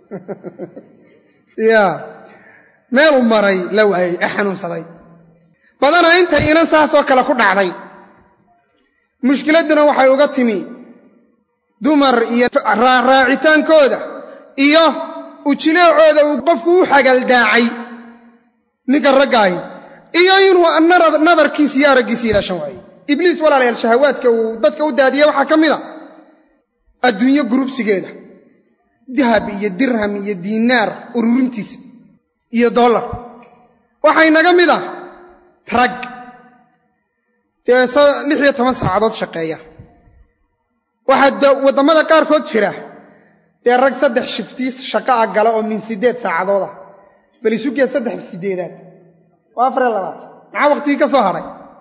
ya meelu maray la waayey ee xanuunsaday badanaa intay inan saasoo kale ku dhacday mushkiladduna waxay uga timi dumar iyo raacitaankooda iyo ujileecooda uu qofku u xagaldaacay ninka raggaahi iyo inuu nadarkiisa iyo araggiisa ilaashan waayey ibliis walaalayaal shahawaadka uu dadka u daadiye waxaa ka mid a adduunyo gurubsigeeda dahab iyo dirham iyo diinaar ururintiisa iyo dollar waxaa inaga mid ah rag dee lix iyo toban saacadood shaqeeya waxaa waddamada qaarkood jira dee rag saddex shiftii shaqa a gala oo min siddeed saacadood ah bal isugee saddex sideedaad waa afariyo labaatan maxaa waqtigii ka soo hadhay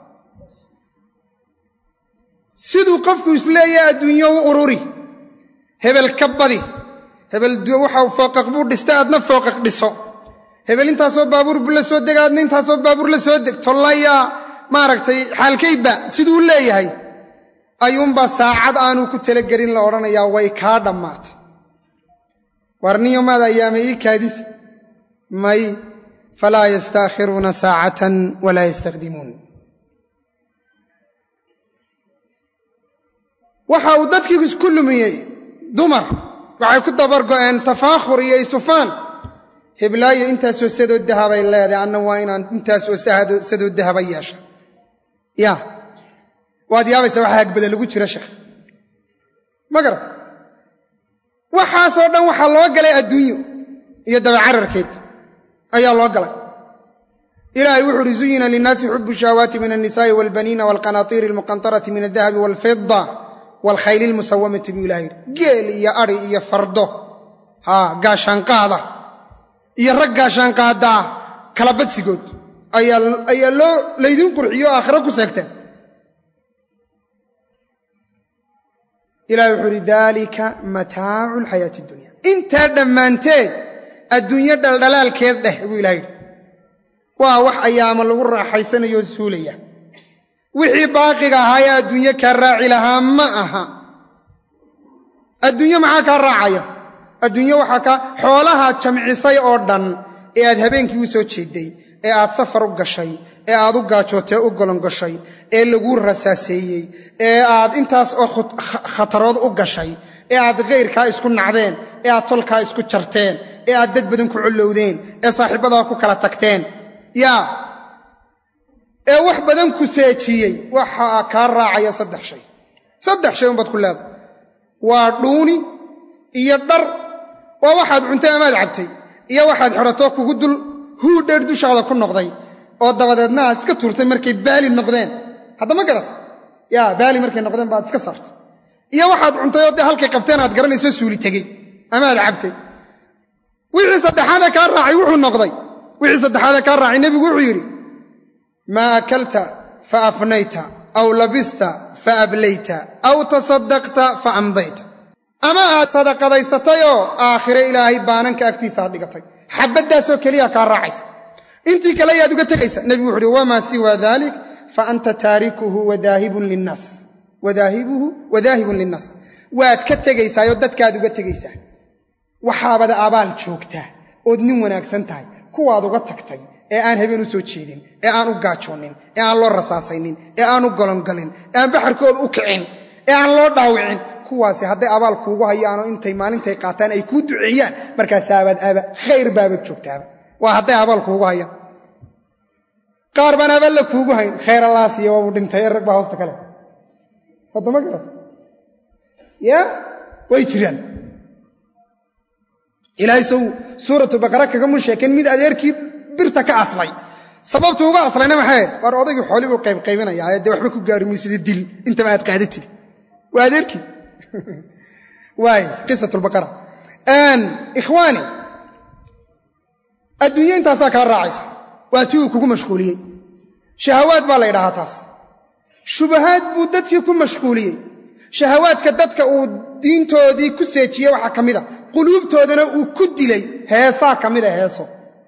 siduu qofku isleeyahay adduunyo u ururi hebel ka badi hebel waxa fooqaq buu dhista aadna fooqaq dhiso hebel intaasoo baabuur buu la soo dega aadna intaasoo baabuur la soo deg tollayaa maaragtay xaalkayba siduu u leeyahay ayuunbaa saacad aanu ku talagelin la odhanayaa way kaa dhammaatay warniyo maad ayaama ii kaadis may falaa yastaakhiruuna saacatan walaa yastaqdimuun waxa uu dadkii isku lumiyey dumar waxay ku dabargo'een tafaakhur iyo isufaan heblaayo intaasoo sadoo dahabay leedahay anna waa inaan intaasoo sadoo dahaba yeesha ya waad yaabaysa waxa hagbada lagu jira sheekh ma garata waxaasoo dhan waxaa loo galay adduunyo iyo dabacararkeed ayaa loo galay ilaahay wuxu uhi zuyina linnaasi xubu shahwaati min alnisaa'i walbaniina walqanaatiiri almuqantarati min aldahabi walfida walkhayli ilmusawamati buu ilaha yidhi geel iyo ari iyo fardo haa gaashaanqaada iyo rag gaashaanqaada ah kala badsigood ayaa loo laydin qurxiyo o aakhiro ku seegteen ilahi wuxuu uhi daalika mataacu lxayaati dunya intaa dhammaanteed adduunyo dhaldhalaalkeed dheh buu ilaha yidhi waa wax ayaama lagu raaxaysanayo suulaya wixii baaqiga ahaa ee adduunyo kaa raaci lahaa ma aha adduunyo maxaa kaa raacaya adduunyo waxaa kaa xoolahaad jamcisay oo dhan ee aad habeenkii u soo jeeday ee aad safar u gashay ee aad u gaajootee u golongashay ee laguu rasaaseeyey ee aad intaas oo khatarood u gashay ee aad khayrkaa isku nacdeen ee aad tolkaa isku jarteen ee aad dad badan ku collowdeen ee saaxiibbadaa ku kala tagteen yaa ee wax badan ku seejiyey waxaa kaa raacaya saddex shay saddex shay unbaad ku leedahay waa dhuuni iyo dhar waa waxaad cuntay amaad cabtay iyo waxaad xidhatoo kugu dul huu dheer dushaada ku noqday oo dabadeedna aad iska tuurtay markay baali noqdeen haddama garata yaa baali markay noqdeen baad iska saartay iyo waxaad cuntay oo dee halkay qabteen aad garanayso suuli tegey amaad cabtay wixii saddexaadee kaa raacay wuxuu noqday wixii saddexaadee kaa raacay nebigu wuxuu yidhi maa akalta fa afnayta aw labista fa ablayta aw tasaddaqta fa amdayta ama aad sadaqadaysatay oo aakhire ilaahay baananka agtiisa aad dhigatay xabaddaasoo keliya kaa raacaysa intii kale ayaad uga tegaysa nebigu wuxu uhi wamaa siwa dalik fa anta taarikuhu wadaahibun linnaas wadaahibuhu wadaahibun linnaas waad ka tegaysaayoo dadkaad uga tegaysaa waxaabada abaal joogtaa ood nin wanaagsan tahay kuwaad uga tagtay ee aan habeen u soo jeedin ee aan u gaajoonin ee aan loo rasaasaynin ee aan u golongalin ee aan baxarkooda u kicin ee aan loo dhaawicin kuwaasi hadday abaal kuugu hayaanoo intay maalintay qaataan ay kuu duceeyaan markaasaabad aba khayr baabad joogtaaba waa hadday abaal kuugu hayaan qaar baan abaalla kuugu hayn khayr allaasiya waabuu dhintay ee rag baa hoosta kale haddama garata ya way jiraan ilaahay sow suuratu baqara kagamu sheekeen mid adeerkii birta ka aslay sababtu uga aslayna maxay waar odaygii xooli buu qaybqaybinayaa dee waxba ku gaari maysida dil intaba aad qaadatid waa adeerkii waay qisat lbaqara ikhwaani adduunyo intaasaa kaa raacaysa waa tii uu kugu mashquuliyey shahawaad baa la ydhahaa taas shubahaad buu dadkii ku mashquuliyey shahawaadka dadka uu diintoodii ku seejiyey waxaa ka mid a quluubtoodana uu ku dilay heesaa ka mida heeso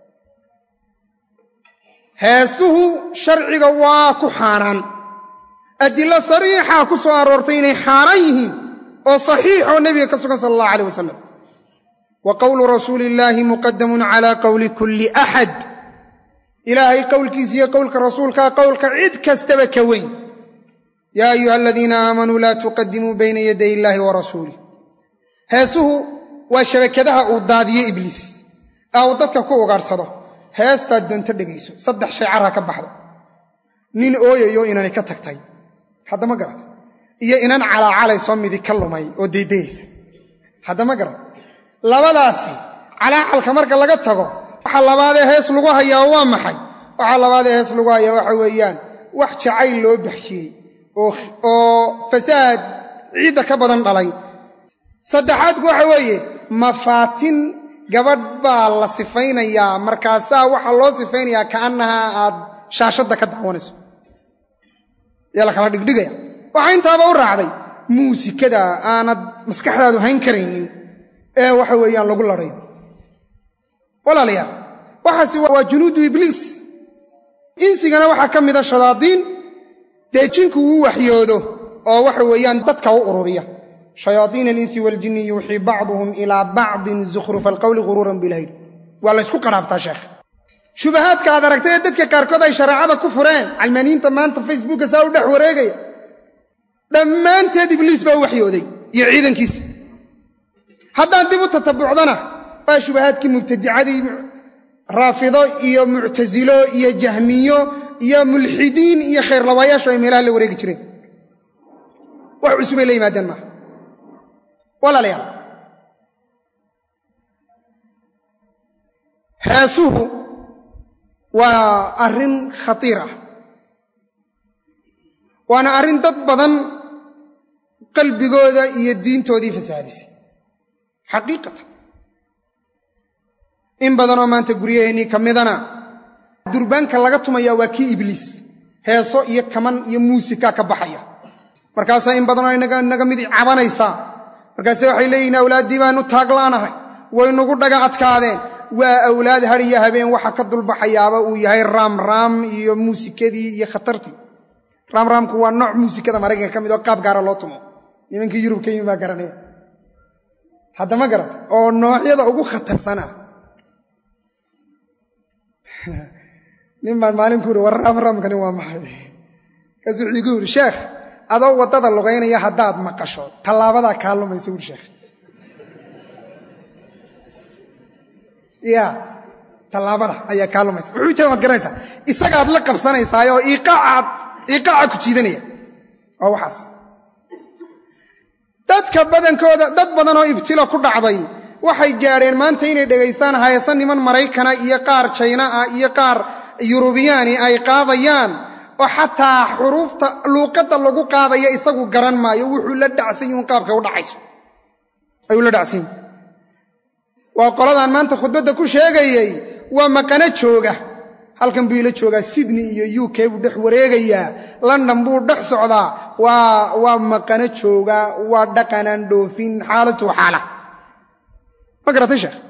heesuhu sharciga waa ku xaaraan adilo sariixaa ku soo aroortay inay xaaraan yihiin oo saxiixoo nebiga ka sugan sala allah alayh wasalam wa qowlu rasuuli illaahi muqadamun calaa qowli kulli axad ilaahay qowlkiisa iyo qowlka rasuulkaa qowlka cid kastaba ka weyn yaa ayuha aladiina aamanuu laa tuqadimuu bayna yaday illaahi wa rasuulih heesuhu waa shabakadaha uu daadiyo ibliis ee uu dadka ku ugaadhsado heestaad doonto dhegayso saddex shay carra ka baxdo nin ooyayo inani ka tagtay haddama garat iyo inan calaacalayso midi ka lumay oo daydayaysa haddama garat labadaasi calaacalka marka laga tago waxa labaadee hees lagu hayaa waa maxay waxa labaadee hees lagu hayaa waxa weeyaan wax jacayl loo baxshiyey oo fasaad ciidda ka badan dhalay saddexaadku waxa weeye mafaatin gabadh baa la sifaynayaa markaasaa waxaa loo sifaynayaa kaannahaa aad shaashadda ka daawanayso yaa la kala dhigdhigaya waxaa intaaba u raacday muusikada aanad maskaxdaadu hayn karaynin ee waxa weeyaan lagu ladhayo walaalayaal waxaasi waa junuudu ibliis insigana waxaa ka mida shadaadiin dee jinku uu waxyoodo oo waxa weeyaan dadka u ururiya shayaaiina alinsi waljinni yuuxii bacduhum ilaa bacdin zukhrufa alqowli guruuran bilhayl waa la ysku qaraabtaa sheekh shubahaadka aad aragtay ee dadka qaarkood ay shareecada ku fureen calmaaniinta maanta facebooka saa u dhex wareegaya dhammaanteed ibliis baa u waxyooday iyo ciidankiisa haddaan dib u tatabucdana waa shubahaadkii mubtadicadii raafido iyo muctasilo iyo jahmiyo iyo mulxidiin iyo khayrlawaayaashu ay meelaha la wareegi jireen wax cusubay la yimaadeen maaha walaalayaal heesuhu waa arrin khatiir ah waana arrin dad badan qalbigooda iyo diintoodii fasaadisay xaqiiqatan in badanoo maanta guryaheennii ka midana durbaanka laga tumayaa waa kii ibliis heeso iyo kaman iyo muusika ka baxaya markaasaa in badanoo inaga mid cabanaysaa markaase waxay leeyihin awlaaddii baanu taaglaanahay waynugu dhaga adkaadeen waa awlaad har iyo habeen waxa ka dulbaxayaaba uu yahay raamraam iyo muusikadii iyo khatartii raamraamku waa nooc muusikada maraykanka ka mid oo qaab gaara loo tumo nimankii yurub ka yimi baa garanaya haddama garata oo noocyada ugu khatarsan ah nin baan maalin ku uhi war raamraamkani waa maxay kaas wuxuu igu yidhi sheekh adoo waddada lugaynaya haddaad maqasho tallaabadaa kaa lumaysa wuri sheekh ya tallaabada ayaa kaa lumaysa wuxuu jeeda waad garanaysaa isagaad la qabsanaysaayoo iiqaaca ku jiidanaya waa waxaas dadka badankooda dad badan oo ibtilo ku dhacday waxay gaadheen maanta inay dhegaystaan hayasa niman maraykana iyo qaar jayna ah iyo qaar yurubiyaani ay qaadayaan oo xataa xuruufta luuqadda lagu qaadaya isagu garan maayo wuxuu la dhacsan yuun qaabka u dhacayso ayuu la dhacsan yahi waa qoladaan maanta khudbadda ku sheegayey waa maqano jooga halkan buu ila joogaa sydney iyo u k buu dhex wareegayaa london buu dhex socdaa waa maqano jooga waa dhaqanaan dhoofin xaalatu xaala ma garatay sheekh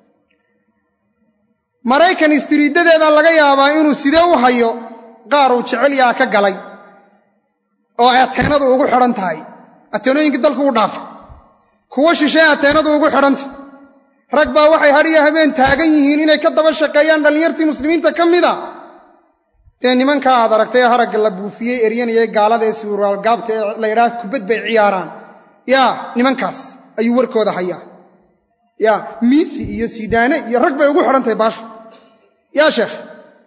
maraykan istriidadeeda laga yaabaa inuu sidee u hayo qaar uu jecelyaa ka galay oo ay ateenadu ugu xidhan tahay ateenooyinkii dalku u dhaafay kuwo shishee ateenadu ugu xidhantah rag baa waxay hadhiyo habeen taagan yihiin inay ka daba shaqeeyaan dhallinyartii muslimiinta ka mida dee nimanka aad aragtay ee haragga la buufiyey eryanayay gaalada ee suuraalgaabta ee la ydhaah kubad bay ciyaaraan yaa nimankaas ayuu warkooda hayaa yaa miisi iyo sidaane iyo rag bay ugu xidhan tahay baashu yaa sheekh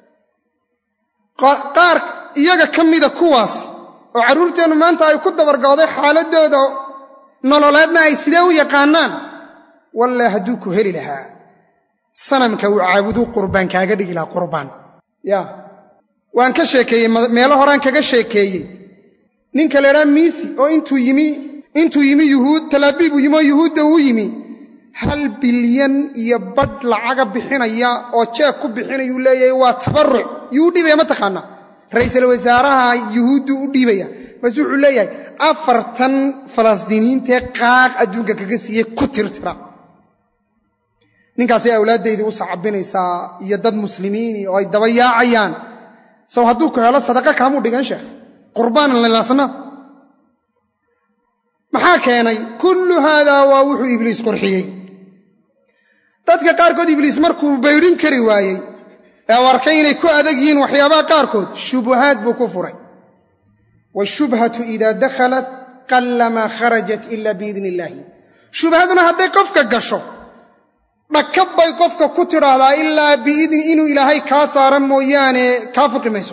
qaar iyaga ka mida kuwaasi oo carruurteennu maanta ay ku dabargooday xaaladooda nololeedna ay sidee u yaqaanaan walle hadduu ku heli lahaa sanamka uu caabuduu qurbaan kaaga dhigi lahaa qurbaan ya waan ka sheekeeyey meelo horaan kaga sheekeeyey ninka la ydhaha miisi oo intuu yimi intuu yimi yuhuud talaabiibuu yimi oo yuhuudda uu yimi hal bilyan iyo badh lacaga bixinaya oo jeeg ku bixinayuu leeyahay waa tabaruc yuu u dhiibaya mataqaanaa ra'iisul wasaaraha yuhuuddu u dhiibaya base wuxuu leeyahay afartan falastiiniyiintee qaaq adduunka kaga siiyey ku tirtira ninkaasay awlaaddaydii u sacabinaysaa iyo dad muslimiini oo ay daba yaacayaan sow hadduu ku helo sadaqa kaamuu dhigan sheekh qurbaanan lilaasna maxaa keenay kullu haadaa waa wuxuu ibliis qurxiyey dadka qaarkood ibliis markuu baydhin kari waayey ee u arkay inay ku adag yihiin waxyaabaha qaarkood shubuhaad buu ku furay washubhatu idaa dakhalat qallamaa kharajat ila biidni illaahi shubhaduna hadday qofka gasho dhakab bay qofka ku tidhaahdaa ilaa biidni inuu ilaahay kaa saara mooyaane kaa fuqi mayso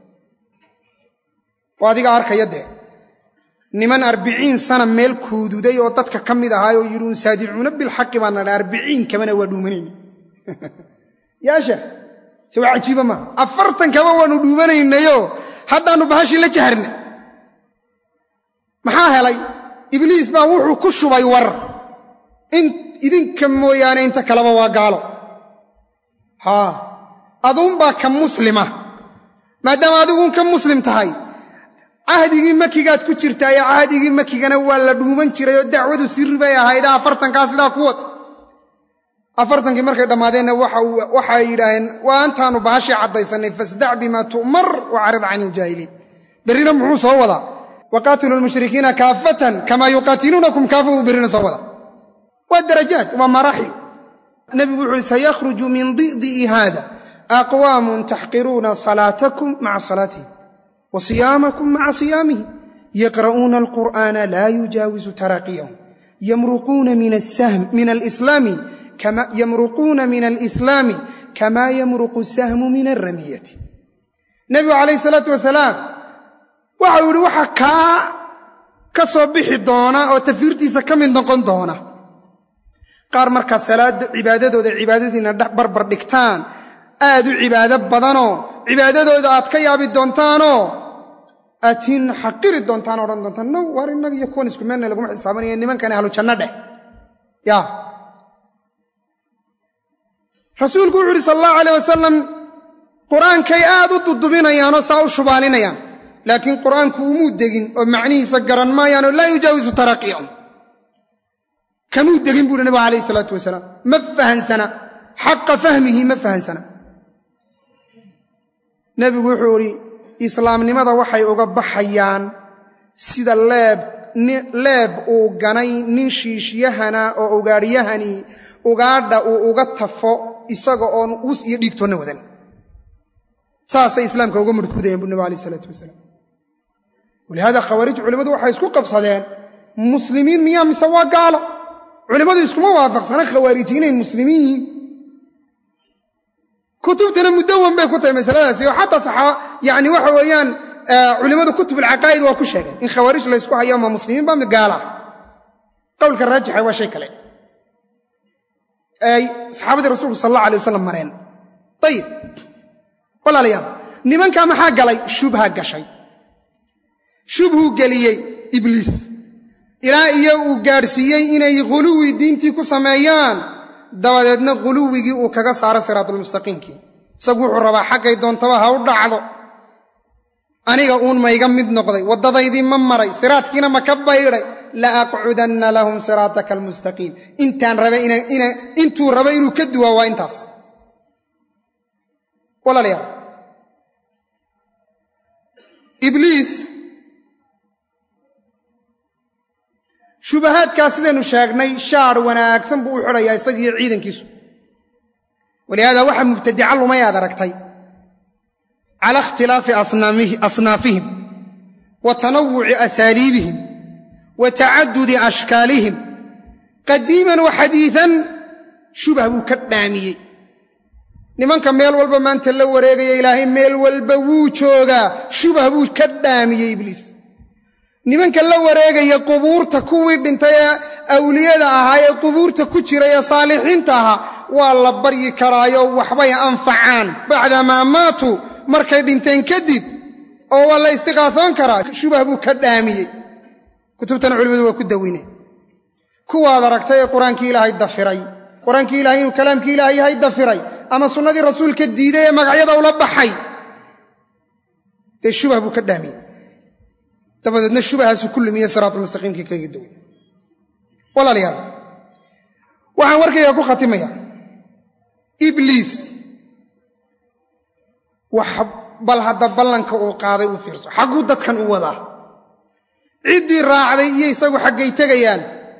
waa adiga arkaya dee niman arbiciin sana meel kuududay oo dadka ka mid ahaay oo yidhi unsaadicuuna bilxaqi baa nadha arbiciin kabana waa dhuumanayna yaasha se waa cajiiba maaha afartan kaba waanu dhuumanaynayo haddaannu bahashii la jaharna maxaa helay ibliis baa wuxuu ku shubay war in idinka mooyaane inta kaleba waa gaalo haa aduunbaa ka muslima maadaama adiguun ka muslim tahay cahdigii makigaad ku jirtaaye cahdigii makigana waa la dhuuman jiray oo dacwadu sirri bay ahayda afartankaa sidaa ku wad afartankii markay dhammaadeenna waxay yidhaaheen waa antaanu bahashii caddaysanay fasdac bimaa tu'mar wacarid can iljaahiliin berrina muxuu soo wadaa waqaatilu lmushrikiina kaafatan kamaa yuqaatiluunakum kaafa buu berrina soo wadaa waa darajaad waa maraaxil nebigu wuxu uhi sayakhruju min di'di'i haada aqwaamun taxqiruuna salaatakum maca salaatihim wa siyaamakum maca siyaamihim yaqra'uuna alqur'aana laa yujaawisu taraaqiyahum yamruquuna min alislaami yamruquuna min alislaami kamaa yamruqu sahmu min alramiyati nebigu calayhi salaatu wasalaam waxau yidhi waxa kaa ka soo bixi doona oo tafiirtiisa ka mid noqon doona qaar markaa salaada cibaadadooda cibaadadiina barbar dhigtaan aad u cibaado badanoo cibaadadooda aad ka yaabi doontaanoo aatiin xaqiri doontaan odhan doontaan now waar innaga iyo kuwan isku meelna laguma xisaabanaya nimankani ahlu janno dheh yaa rasuulku wuxu uhi sal allahu alayh wasalam qur-aankay aad u dudubinayaanoo saa u shubaalinayaan laakiin qur'aanku umuu degin oo macnihiisa garan maayaanoo laa yujaawisu taraqiyahum kamuu degin buuhi nabigu alayh isalaatu wasalaam ma fahansana xaqa fahmihi ma fahansana nebigu wuxuu idhi islaamnimada waxay uga baxayaan sida leeb leeb uu ganay nin shiishyahana oo ugaadhyahani ugaadha uu uga tafo isaga oon us iyo dhiigtoonna wadan saasay islaamka uga mudhkuudayeen bu nabig alayh isalaatu wasalaam walihaada khawaarij culimmadu waxay isku qabsadeen muslimiin miyaa mise waa gaalo culimmadu iskuma waafaqsana khawaariji inay muslimiin yihiin kutubtana mudawan bay ku tahay masaladaasi oo xataa saxaa yani waxa weeyaan culimmadu kutub alcaqaa'id waa ku sheegeen in khawaarij la ysku hayo ma muslimiin ba mid gaala qowlka raajixa waa shay kale ay saxaabadii rasuulku sal allah alay wasalam mareen ayib walaalayaal nimankaa maxaa galay shubha gashay shubhuu geliyey ibliis ilaa iyo uu gaadhsiiyey inay khuluwi diintii ku sameeyaan dabadeedna khuluwigii uu kaga saaro siraatulmustaqiimkii isagu wuxuu rabaa xaggay doontaba ha u dhacdo aniga uun mayga mid noqday waddadaydii ma maray siraadkiina ma ka baydhay la aqcudanna lahum siraataka almustaqiim intaan raba intuu raba inuu ka duwaa waa intaas walaalayaal ibliis shubahaadkaa sidaynu sheegnay shaar wanaagsan buu u xidhayaa isagiiyo ciidankiisu walihaada waxa mubtadica lumay aad aragtay cala ikhtilaafi asnaafihim wa tanawuci asaaliibihim wa tacadudi ashkaalihim qadiiman wa xadiian shubah buu ka dhaamiyey nimanka meel walba maanta la wareegaya ilaahay meel walba wuu joogaa shubah buu ka dhaamiyey ibliis nimanka la wareegaya qubuurta kuwii dhintay ee awliyada ahaa ee qubuurta ku jiray ee saalixiinta ahaa waa la baryi karaayo waxbay anfacaan bacdamaa maatuu markay dhinteen kadib oo waa la istiqaafoon karaa shubah buu ka dhaamiyey kutubtana culimmadu waa ku dawineen kuwaad aragtay ee qur-aankii ilaahay dafiray qur-aankii ilahay inuu kalaamkii ilaahay yahay dafiray ama sunnadii rasuulka diiday ee magacyada ula baxay dee shubah buu ka dhaamiyey dabadeedna shubahaasu ku lumiye siraatulmustaqiimkii kaga daway walaalayaal waxaan warkayga ku khatimaya ibliis wax bal hadda ballanka uu qaaday u fiirso xagguu dadkan u wadaa ciddii raacday iyo isagu xaggay tegayaan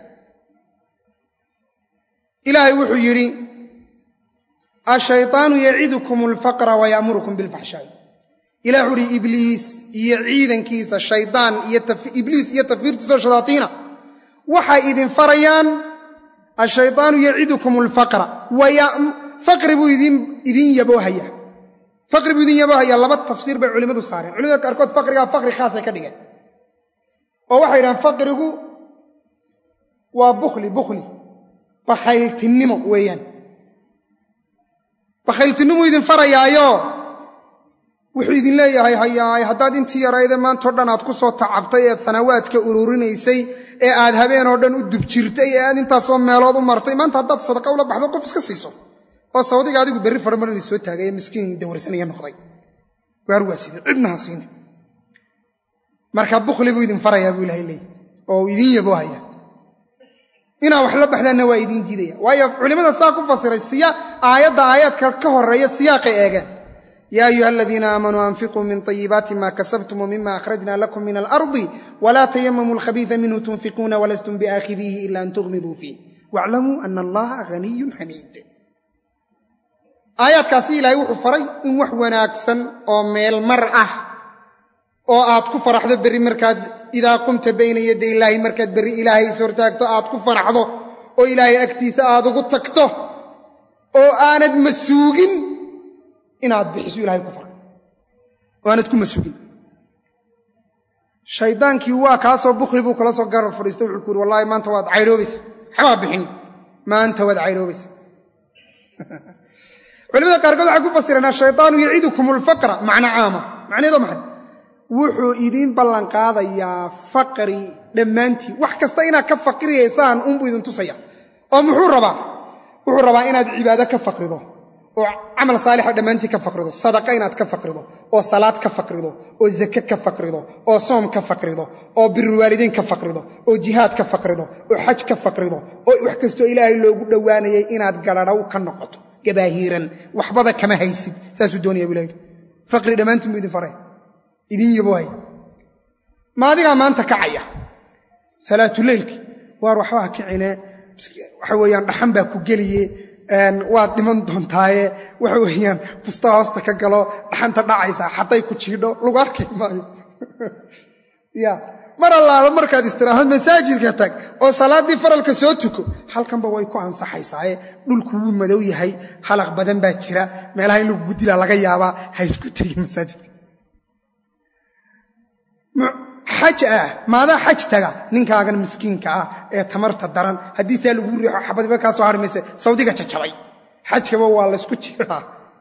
ilaahay wuxuu yidhi ashayطaanu yacidukum alfaqra wa ya'murukum bilfaxshaa'i ilah wuxu uhi ibliis iyo ciidankiisa shaydaan iyo ibliis iyo tafiirtiisa shayaatiina waxay idin farayaan ashayطaanu yacidukum alfaqra faqri buu idin yaboohaya faqri buu idin yaboohaya laba tafsiir bay culimmadu saareen culimada qaarkood faqrigaa faqri khaasay ka dhigeen oo waxay yidhahaan faqrigu waa bukhli bukhli bakhayltinnimo weeyaan bakhayltinimuu idin farayaayo wuxuu idin leeyahay hayaay haddaad intii yarayde maantao dhan aad ku soo tacabtay eed sanawaadka ururinaysay ee aad habeenoo dhan u dubjirtay ee aad intaasoo meelood u martay maanta haddaad sadaqa ula baxdo qof iska siiso oo sawdiga adigu berri fadhamar soo taagay ee miskiin dawarsanaya noqday waar waa sida cidna ha siina marka bukhli buu idin farayaa buu ilahay leeyay oo idin yaboohaya inaa wax la baxdaanna waa idiin diidaya waayo culimmada saa ku fasiray aayadda aayaadka ka horeeya siyaaqay eegeen yaa ayuha aladiina aamanuu anfiquu min طayibaati ma kasabtum wmima akhrajna lakum min alardi wla tayamamuu alkhabiisa minhu tunfiquuna walastum biaakhidiihi ila an tughmiduu fiih wاclamuu ana allaha haniyun xamiid aayaadkaasi ilaahay wuxuu faray in wax wanaagsan oo meel mar ah oo aad ku faraxdo berri markaad idaa qumta bayna yaday illaahi markaad berri ilaahay is hortaagto aad ku faraxdo oo ilaahay agtiisa aad ugu tagto oo aanad masuugin inaad bixiso ilahay ku faray oo aanad ku masuugin shaydaankii waa kaasoo bukhli buu kala soo garab fadhiisto wuxuu ku yuri wallahi maanta waad caydhoobaysa waxbaa bixin maanta waad caydhoobaysa culimada qaarkood waxay ku fasireen ashayطaanu yacidukum alfaqra macna caama macnaheedo maxay wuxuu idiin ballanqaadayaa faqri dhammaantii wax kasta inaad ka faqriyaysaan unbuu idin tusaya oo muxuu rabaa wuxuu rabaa inaad cibaado ka faqrido oo camal saalixa dhammaantii ka faqrido sadaqa inaad ka faqrido oo salaad ka faqrido oo zake ka faqrido oo soom ka faqrido oo birulwaalideyn ka faqrido oo jihaad ka faqrido oo xaj ka faqrido oo wax kastoo ilaahay loogu dhowaanayay inaad galadhow ka noqoto gabaahiiran waxbaba kama haysid saasuu doonaya bu ilah yidhi faqri dhammaantiin buu idin faray idin yaboohay ma adigaa maanta kacaya salaatuleylki waar waxbaa kicine waxa weeyaan dhaxan baa ku geliye waad dhiman doontaaye waxa weeyaan busta hoosta ka galo dhaxanta dhacaysaa xaday ku jiidho lagu arki maayo ya mar allaaba markaad istiraahad masaajidka tag oo salaaddii faralka soo tuko halkanba way ku ansaxaysaaye dhulku wuu madow yahay halaq badan baa jira meelaha in lagugu dilaa laga yaabaa ha isku tegin masaajidka xaj ah maadaa xaj taga ninkaagan miskiinka ah ee tamarta daran haddii saa lagu riixo xabadiba kaa soo hari mayse sawdiga jajabay xajkaba waa laysku jiraa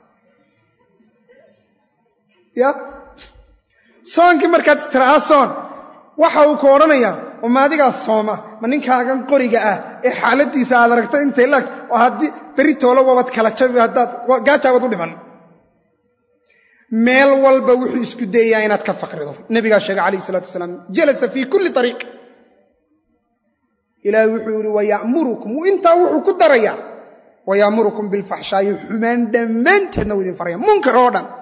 ya soonkii markaad istiraaa soon waxa uu ku odhanayaa oo maadigaa sooma ma ninkaagan qoriga ah ee xaaladiisa aad aragto intay lag oo haddii berri toolo wabad kala jabi haddaad gaajaabad u dhiman meel walba wuxuu isku dayayaa inaad ka faqrido nabigaa sheegay calayh isalaatu wasalaam jalasa fii kulli ariiq ilaahay wuxuu yihi wayamurukum intaa wuxuu ku darayaa wayaamurukum bilfaxshaayi xumaan dhammaanteedna wuu idin faraya munkar oo dhan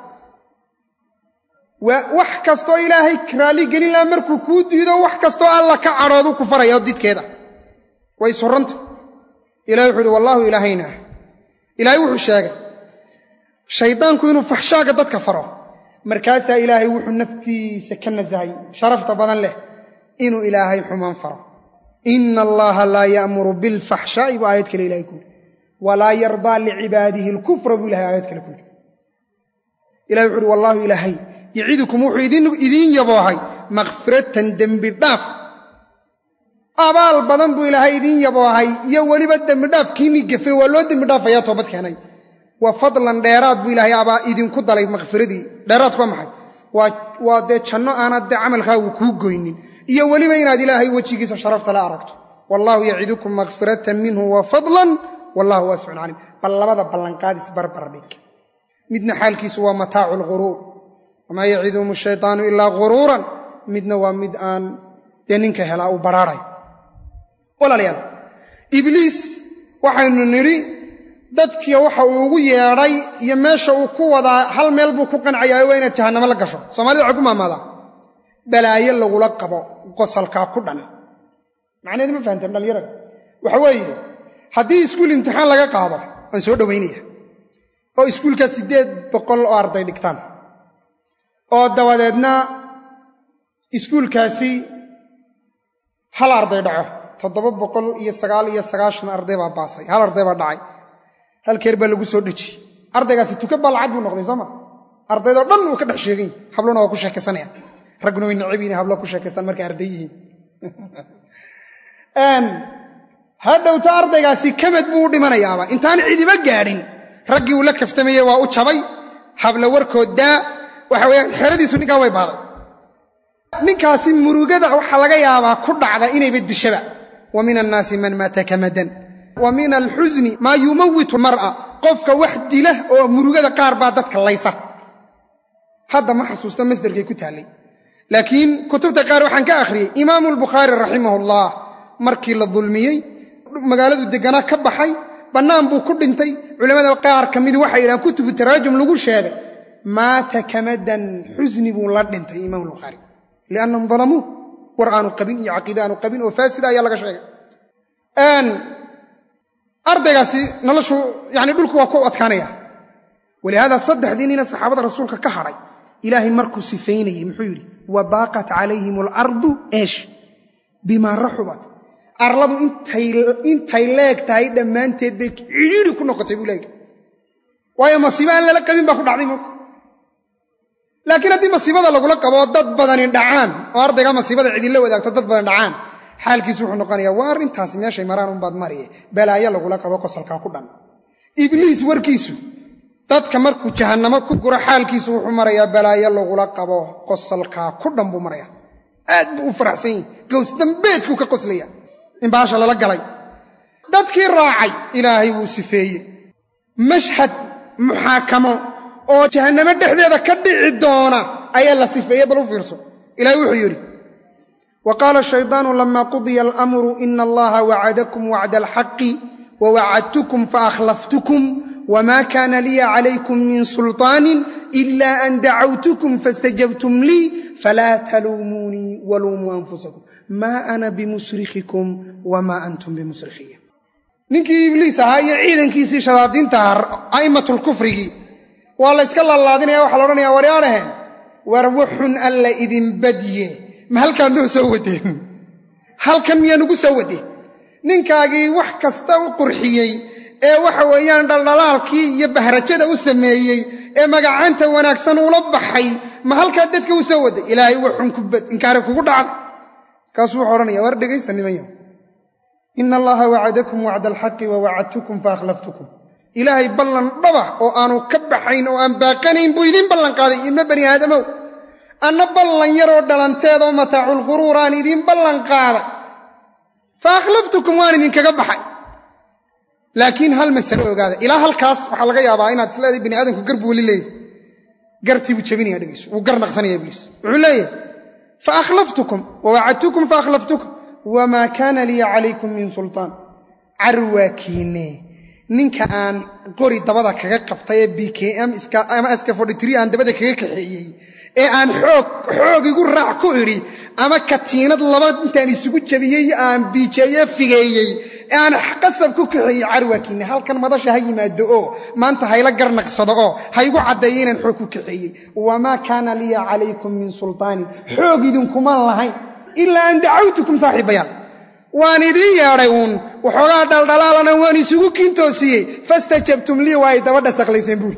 wax kastoo ilaahay raalli gelin laha markuu kuu diido wax kastoo alla ka cadhoodu ku faraya oo didkeeda way suranta ilahay wuxuu ihi wallaahu ilaahayna ilaahay wuxuu sheegay shaydaanku inuu faxshaaga dadka faro markaasaa ilaahay wuxuu naftiisa ka nasahay sharafta badan leh inuu ilaahay xumaan faro ina allaha laa ya'muru bilfaxshaa'i buu aayad kale ilahay ku yidhi walaa yardaa licibaadihi alkufra buu ilahay aayad kale ku yidhi ilahay wuxu uhi wallaahu ilaahay yacidukum wuxuu idiin yaboohay makhfiratan dembi dhaaf abaal badan buu ilaahay idiin yaboohay iyo weliba dembidhaaf kiinii gafe waa loo dembi dhaafayaa toobad keenay wa fadlan dheeraad buu ilaahay abaa idinku dalay makhfiradii dheeraadku waa maxay waa dee janno aanad dee camalkaagu kuu goynin iyo weliba inaad ilaahay wejigiisa sharafta la aragto wallaahu yacidukum makhfiratan minhu wa fadlan wallahu waasicun caliim bal labada ballanqaadis barbar dhig midna xaalkiisu waa mataacu lghuruur wamaa yaciduhum shaytaanu ilaa ghuruuran midna waa mid aan dee ninka helaa uu baraaray walaalayaal ibliis waxaynu nidhi dadkii waxa uu ugu yeedhay iyo meesha uu ku wadaa hal meel buu ku qancayaayo waa inaad jahannamo la gasho soomaalida waxay ku maamaadaa balaayo lagula qabo qosalkaa ku dhan macnaheed ma fahamteen dhallinyarada waxa weeye haddii iskuul imtixaan laga qaado waan soo dhowaynaya oo iskuulka siddeed boqol oo arday dhigtaan oo dabadeedna iskuulkaasi hal arday dhaco toddoba boqol iyo sagaal iyo sagaashan arday baa baasay hal arday baa dhacay halkeer baa lagu soo dheji ardaygaasi tuka baa lacag buu noqday sooma ardaydoo dhan wuu ka dhex sheegany hablona waa ku sheekaysanaya ragguna way necab yihin hablo ku sheekaystaan markay arday yihiin hadhowta ardaygaasi kamad buu u dhimanayaaba intaan cidiba gaadhin raggii uu la kaftamayey waa u jabay habla warkood daa waxa weyaan xeradiisu ninkaa way baaday ninkaasi murugada waxaa laga yaabaa ku dhacda inayba dishaba wa min annaasi man maata kamadan wa min alxusni maa yumawitu mar'a qofka wax dila oo murugada qaar baa dadka laysa hadda ma xasuusto masderkay ku taallay laakiin kutubta qaar waxaan ka akhriyey imaamu albukhaari raximahullah markii la dulmiyey magaaladu deganaa ka baxay bannaan buu ku dhintay culimmada qaar ka midi waxay yidhahaan kutubu taraajum lagu sheegay maata kamadan xusni buu la dhintay imaam albukhaari liannahum dalamuu war aanu qabin iyo caqiide aanu qabin oo faasida ayaa laga sheegay ardaygaasi noloshu yani dhulku waa ku adkaanaya walihaada saddexdii nina saxaabada rasuulka ka hadhay ilaahay markuu sifaynayey muxuu yidhi wa baaqat calayhim alardu eesh bimaa raxubat arladu intay leeg tahay dhammaanteed bay cidhiiri ku noqotay buu ilahi waayo masiibo aan lala qabin baa ku dhacday moogta laakiin haddii masiibada lagula qabo dad badani dhacaan oo ardayga masiibada cidinla wadaagto dad badan dhacaan xaalkiisu wuxuu noqonayaa waa arrintaasi meeshay maraan unbaad mariye balaayo lagula qabo qosalkaa ku dhan ibliis warkiisu dadka markuu jahannamo ku guro xaalkiisu wuxuu marayaa balaayo lagula qabo qosalkaa ku dhan buu maraya aad buu u faraxsan yahi gows dambeedkuu ka qoslaya in baasha lala galay dadkii raacay ilaahay wuu sifeeye mashhad muxaakamo oo jahannamo dhexdeeda ka dhici doona ayaa la sifeeye bal u fiirso ilahay wuxuu yidhi wa qaala shaydaanu lama qudiya alamru ina allaha wacadakum wacda alxaqi wawacadtukum faakhlaftukum wma kana liya calaykum min sulطaani ila an dacawtukum faاstajabtum lii falaa taluumuunii waluumuu anfusakum maa ana bimusrikhikum wma antum bimusrikhiya ninkii ibliis ahaa iyo ciidankiisii shadaadiinta a'immatulkufrigii waa la yska laalaadinaya waxaa la odhanaya waryaadhaheen war wuxun alla idin badye ma halkaan noo soo wadeen halkan miyaa nugu soo wadeen ninkaagii wax kasta u qurxiyey ee waxa weeyaan dhaldhalaalkii iyo bahrajada u sameeyey ee magacaanta wanaagsan ula baxay ma halkaa dadka u soo waday ilaahay waxun kubad inkaari kugu dhacday kaasuu wuxuu odhanaya war dhegaysta nimanyo ina allaha wacadakum wacda alxaqi wa wacadtukum faakhlaftukum ilaahay ballan dhaba oo aanu ka baxayn oo aan baaqanayn buu idiin ballan qaaday ibna bani aadamow anna ballan yaroo dhalanteedoo mataaculquruur aan idiin ballan qaaday fa akhlaftukum waan idinkaga baxay laakiin hal masale ogaada ilaa halkaas waxaa laga yaabaa inaad isleedahay bini aadamku gar buu weli leeyahy gartii buu jabinaya dhegeyso wuu gar naqsanaya ibliis wuxuu leeyahay fa akhlaftukum wa wacadtukum fa akhlaftukum wamaa kaana liya calaykum min sultaan carwaakiine ninka aan qori dabada kaga qabtay ee b k m ama askafodhitri aan dabada kaga kaxeeyey ee aan xoog igu raac ku idhi ama katiinad laba intaan isugu jabiyey aan biijeeye figeeyey ee aan qasab ku kaxeeyey carwaakiine halkan madasha ha yimaado oo maanta hayla garnaqsado oo ha igu caddeeyo inaan xoog ku kaxeeyey wamaa kaana liya calaykum min sultaanin xoog idinkumaan lahayn ilaa an dacawtukum saaxiibayaal waan idiin yeedhay uun waxoogaa dhaldhalaalana waan isugu kiintoosiyey fastajabtum lii waa ay dabadha saklayseen buuri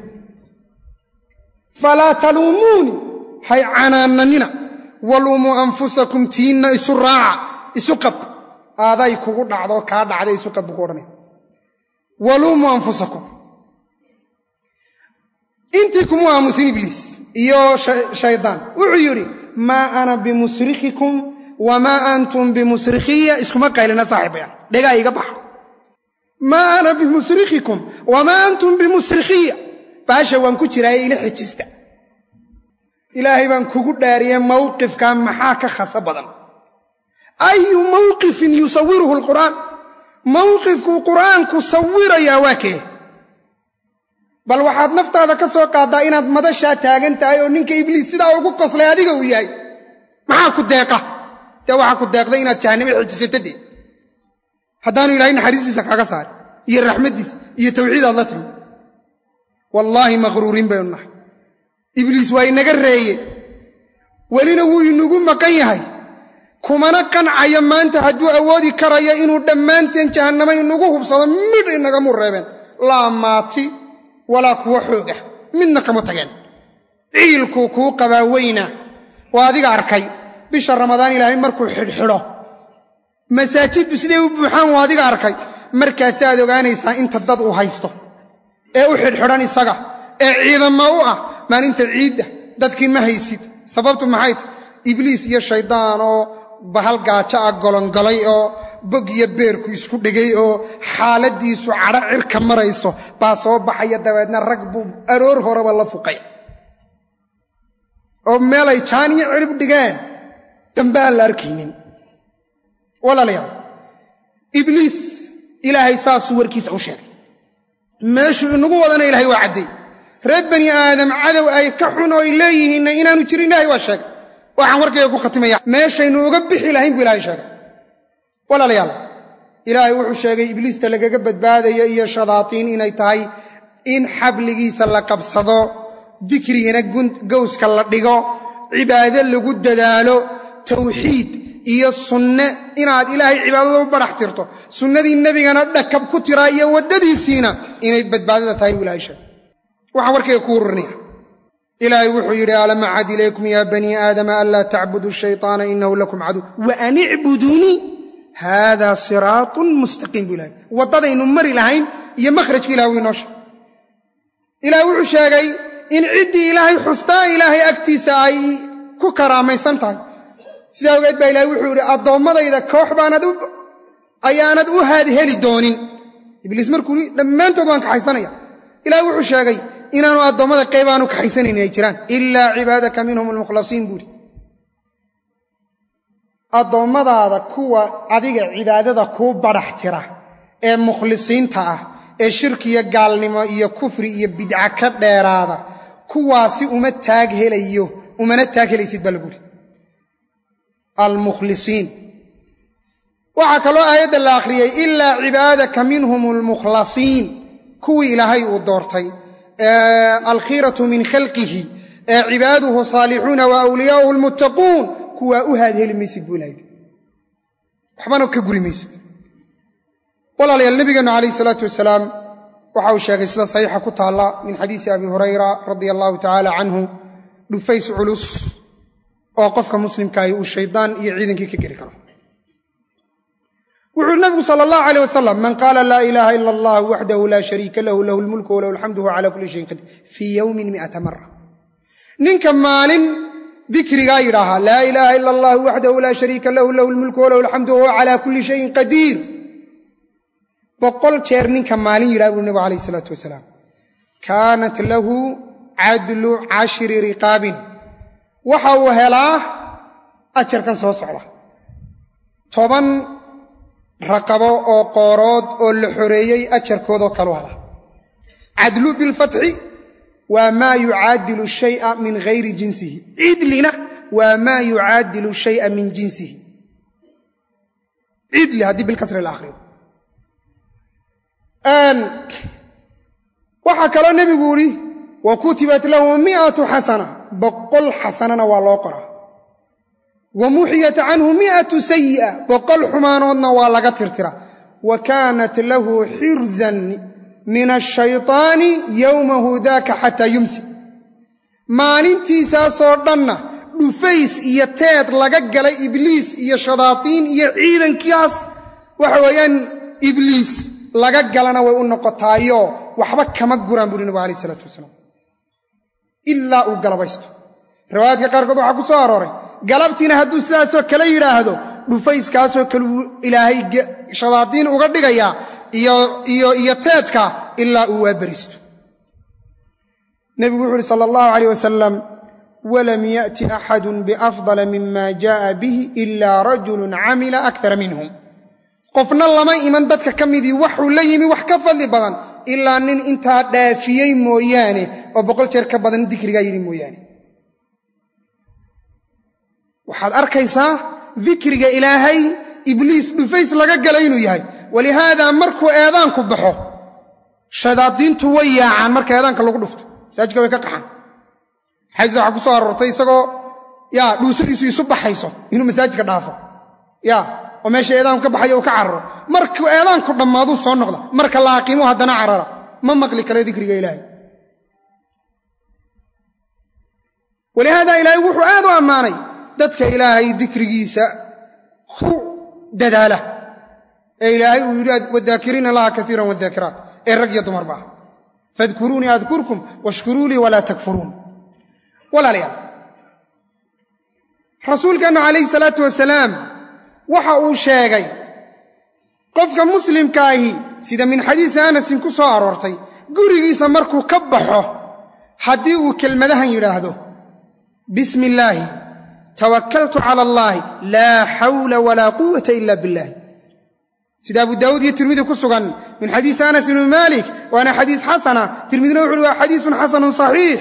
falaa taluumuuni hay canaananina waluumuu anfusakum tiinna isu raaca isu qab aaday kugu dhacdo kaa dhacday isu qab buu ku odhanaya waluumuu anfusakum intii kumu aamusin ibliis iyo shaydaan wuxuu yidhi maa ana bimusrikhikum wamaa antum bimusrikhiya iskuma qaylina saaxiibaya dhegaa iga baxa maa ana bimusrikhikum wamaa antum bimusrikhiya baasha waan ku jiraaye ila xejista ilaahay baan kugu dhaariye mawqifkan maxaa ka khasa badan ayu mawqifin yusawiruhu alqur'aan mawqifkuu qur'aanku sawirayaa waa kee bal waxaad naftaada ka soo qaaddaa inaad madashaa taagan tahay oo ninka ibliis sidaa ugu qoslay adiga uu yahay maxaa ku deeqa dee waxaa ku deeqday inaad jahannamo xejisato dee haddaanu ilaahay naxariistiisa kaaga saari iyo raxmaddiisa iyo tawxiid aad la timi wallaahi maqhruuriin baynu nahay ibliis waa inaga reeye welina wuu inagu maqan yahay kumana qancayo maanta hadduu awoodi karayo inuu dhammaanteen jahannamo inagu hubsado midh inagamu reebeen laa maati walaa kuwa xooga midna kama tageen ciilkuu kuu qabaa weyna waa adiga arkay bisha ramadaan ilaahay markuu xidhxidho masaajiddu siday u buuxaan waa adiga arkay markaasaad ogaanaysaa inta dad uu haysto ee u xidhxidhan isaga ee ciidamo u ah maalinta ciidda dadkii ma haysid sababtu maxay tahy ibliis iyo shaydaan oo bahal gaajo ah golongolay oo bog iyo beerku isku dhegay oo xaaladiisu cadho cirka marayso baa soo baxaya dabeedna rag buu aroor horeba la fuqay oo meelay jaan iyo cirib dhigeen dambe aan la arkaynin walaalayaal ibliis ilaahay saasuu warkiisa u sheegay meeshuu inagu wadana ilahay waa cadday reer bani aadam cadow ay ka xun oo ay leeyihiinna inaanu jirin ilahay waa sheegay waxaan warkayga ku khatimaya meeshaynu uga bixi lahayn buu ilahay sheegay walaalayaal ilaahay wuxuu sheegay ibliista lagaga badbaadaya iyo shadaatiin inay tahay in xabligiisa la qabsado dikrigana gowska la dhigo cibaado lagu dadaalo tawxiid iyo sunne inaad ilaahay cibaadada u barax tirto sunnadii nebigana dhakab ku tiraa iyo waddadiisiina inay badbaadada tahay buu ilahay sheegay waxaan warkayga ku ururinaya ilaahay wuxuu yidhi alam acad ilaykum ya banii aadama anlaa tacbuduu shayطaana inahu lakum caduw wa an icbuduunii haada siraatun mustaqiim buu ilahay waddadaynu mari lahayn iyo makhrajka ilahay wuu inoo sheegay ilahay wuxuu sheegay in ciddii ilaahay xustaa ilaahay agtiisa ay ku karaamaysan tahay sidaa ogeed baa ilahay wuxuu yidhi addoommadayda koox baanad ayaanad u haadheli doonin ibliis markuu dhammaantood waan kaxaysanaya ilahay wuxuu sheegay inaanu addoommada qayb aanu kaxaysanayn inay jiraan ilaa cibaadaka minhum almukhlasiin buuhi addoommadaada kuwa adiga cibaadada kuu badhax tira ee mukhlisiinta ah ee shirkiyo gaalnimo iyo kufri iyo bidca ka dheeraada kuwaasi uma taag helayo umana taag helaysid baa laguuhi almukhlisiin waxaa kaloo aayadda la akhriyey ilaa cibaadaka minhum almukhlasiin kuwii ilaahay uu doortay alkhiiratu min khalqihi ee cibaaduhu saalixuuna wa awliyaauhu almuttaquun kuwaa u haadheli maysid buu ilahay waxbana ka guri maysid walaalayaal nebigeennu calayh isalaatu wasalaam waxa uu sheegay sida saxiixa ku taalla min xadiisi abi hurayra radia allahu tacaala canhu dhufays culus oo qofka muslimkaahi uu shaydaan iyo ciidankii ka geli karo wuxuu nabigu sal allahu aleyh wasalam man qaala laa ilaaha ila allah waxdahu laa shariika lahu lahu lmulku walahu alxamdu huwa cala kulli shayin qadir fii yowmin miata mara ninka maalin dikrigaa yidhaahaa laa ilaaha ila allah waxdahu laa shariika lahu lahu lmulku walahu alxamdu wahuwa cala kulli shayin qadiir boqol jeer ninka maalin yidhaha buri nabigu alayh isalaatu wasalaam kaanat lahu cadlu cashri riqaabin waxa uu helaa ajarkan soo socda toban raqabo oo qoorood oo la xoreeyey ajarkoodoo kalu hela cadlu bilfatxi waa maa yucaadilu shaya min hayri jinsihi cidlina waa maa yucaadilu shaya min jinsihi cidli haddii bilkasri la akhriyo waxaa kaloo nebigu yidhi wa kutibat lahu miatu xasana boqol xasanana waa loo qoraa wa muxiyat canhu miatu sayi'a boqol xumaanoodna waa laga tirtira wa kaanat lahu xirzan min ashayطaani yowmahu daaka xataa yumsi maalintiisaasoo dhanna dhufays iyo teed laga galay ibliis iyo shadaatiin iyo ciidankaas waxa weeyaan ibliis laga galana way u noqotaayo waxba kama guraan buuhi nabigu alayh isalaatu wasalaam ilaa uu galabaysto riwaayaadka qaarkood waxaa ku soo arooray galabtiina hadduu sidaasoo kale yidhaahdo dhufayskaasoo kaleu ilaahay shadaadiin uga dhigayaa iyo teedka ilaa uu waaberisto nebigu wuxu uhi sala allahu alayh wasalam walam yaأti axadu biafdala mima jaءa bihi ila rajulu camila akara minhum qofna lama iman dadka ka midii waxuu la yimi wax ka fadli badan ilaa nin intaa dhaafiyey mooyaane oo boqol jeer ka badan dikrigaa yidhi mooyaane waxaad arkaysaa dikriga ilaahay ibliis dhufays laga galay inuu yahay walihaada markuu eedaanku baxo shadaadiintu way yaacaan marka eedaanka lagu dhufto masaajidka way ka qaxaan xadiis waxaa ku soo aroortay isagoo yaa dhuusadiisu isu baxayso inuu masaajidka dhaafo ya oo meesha eedaanku ka baxayo uu ka cararo markuu eedaanku dhammaaduu soo noqda marka la aqiimo haddana carara ma maqli kale dikriga ilaahay walihaada ilaahay wuxuu aad u ammaanay dadka ilaahay dikrigiisa ku dadaala ee ilaahay uu yidhi wadaakiriina allaha kaiiran wadaakiraat ee rag iyo dumarba ah fadkuruunii adkurkum washkuruu lii walaa takfuruun walaalayaal rasuulkeennu calayhi salaatu wasalaam waxa uu sheegay qofka muslimkaahi sida min xadiisi anasin ku soo aroortay gurigiisa markuu ka baxo haddii uu kelmadahan yidhaahdo bismi illaahi tawakkaltu cala allaahi laa xawla walaa quwata ila billahi sida abu daawuud iyo tirmidi ku sugan min xadiisi anas ibni maalik waana xadiis xasana tirmidina wuxu uhi waa xadiisun xasanun saxiix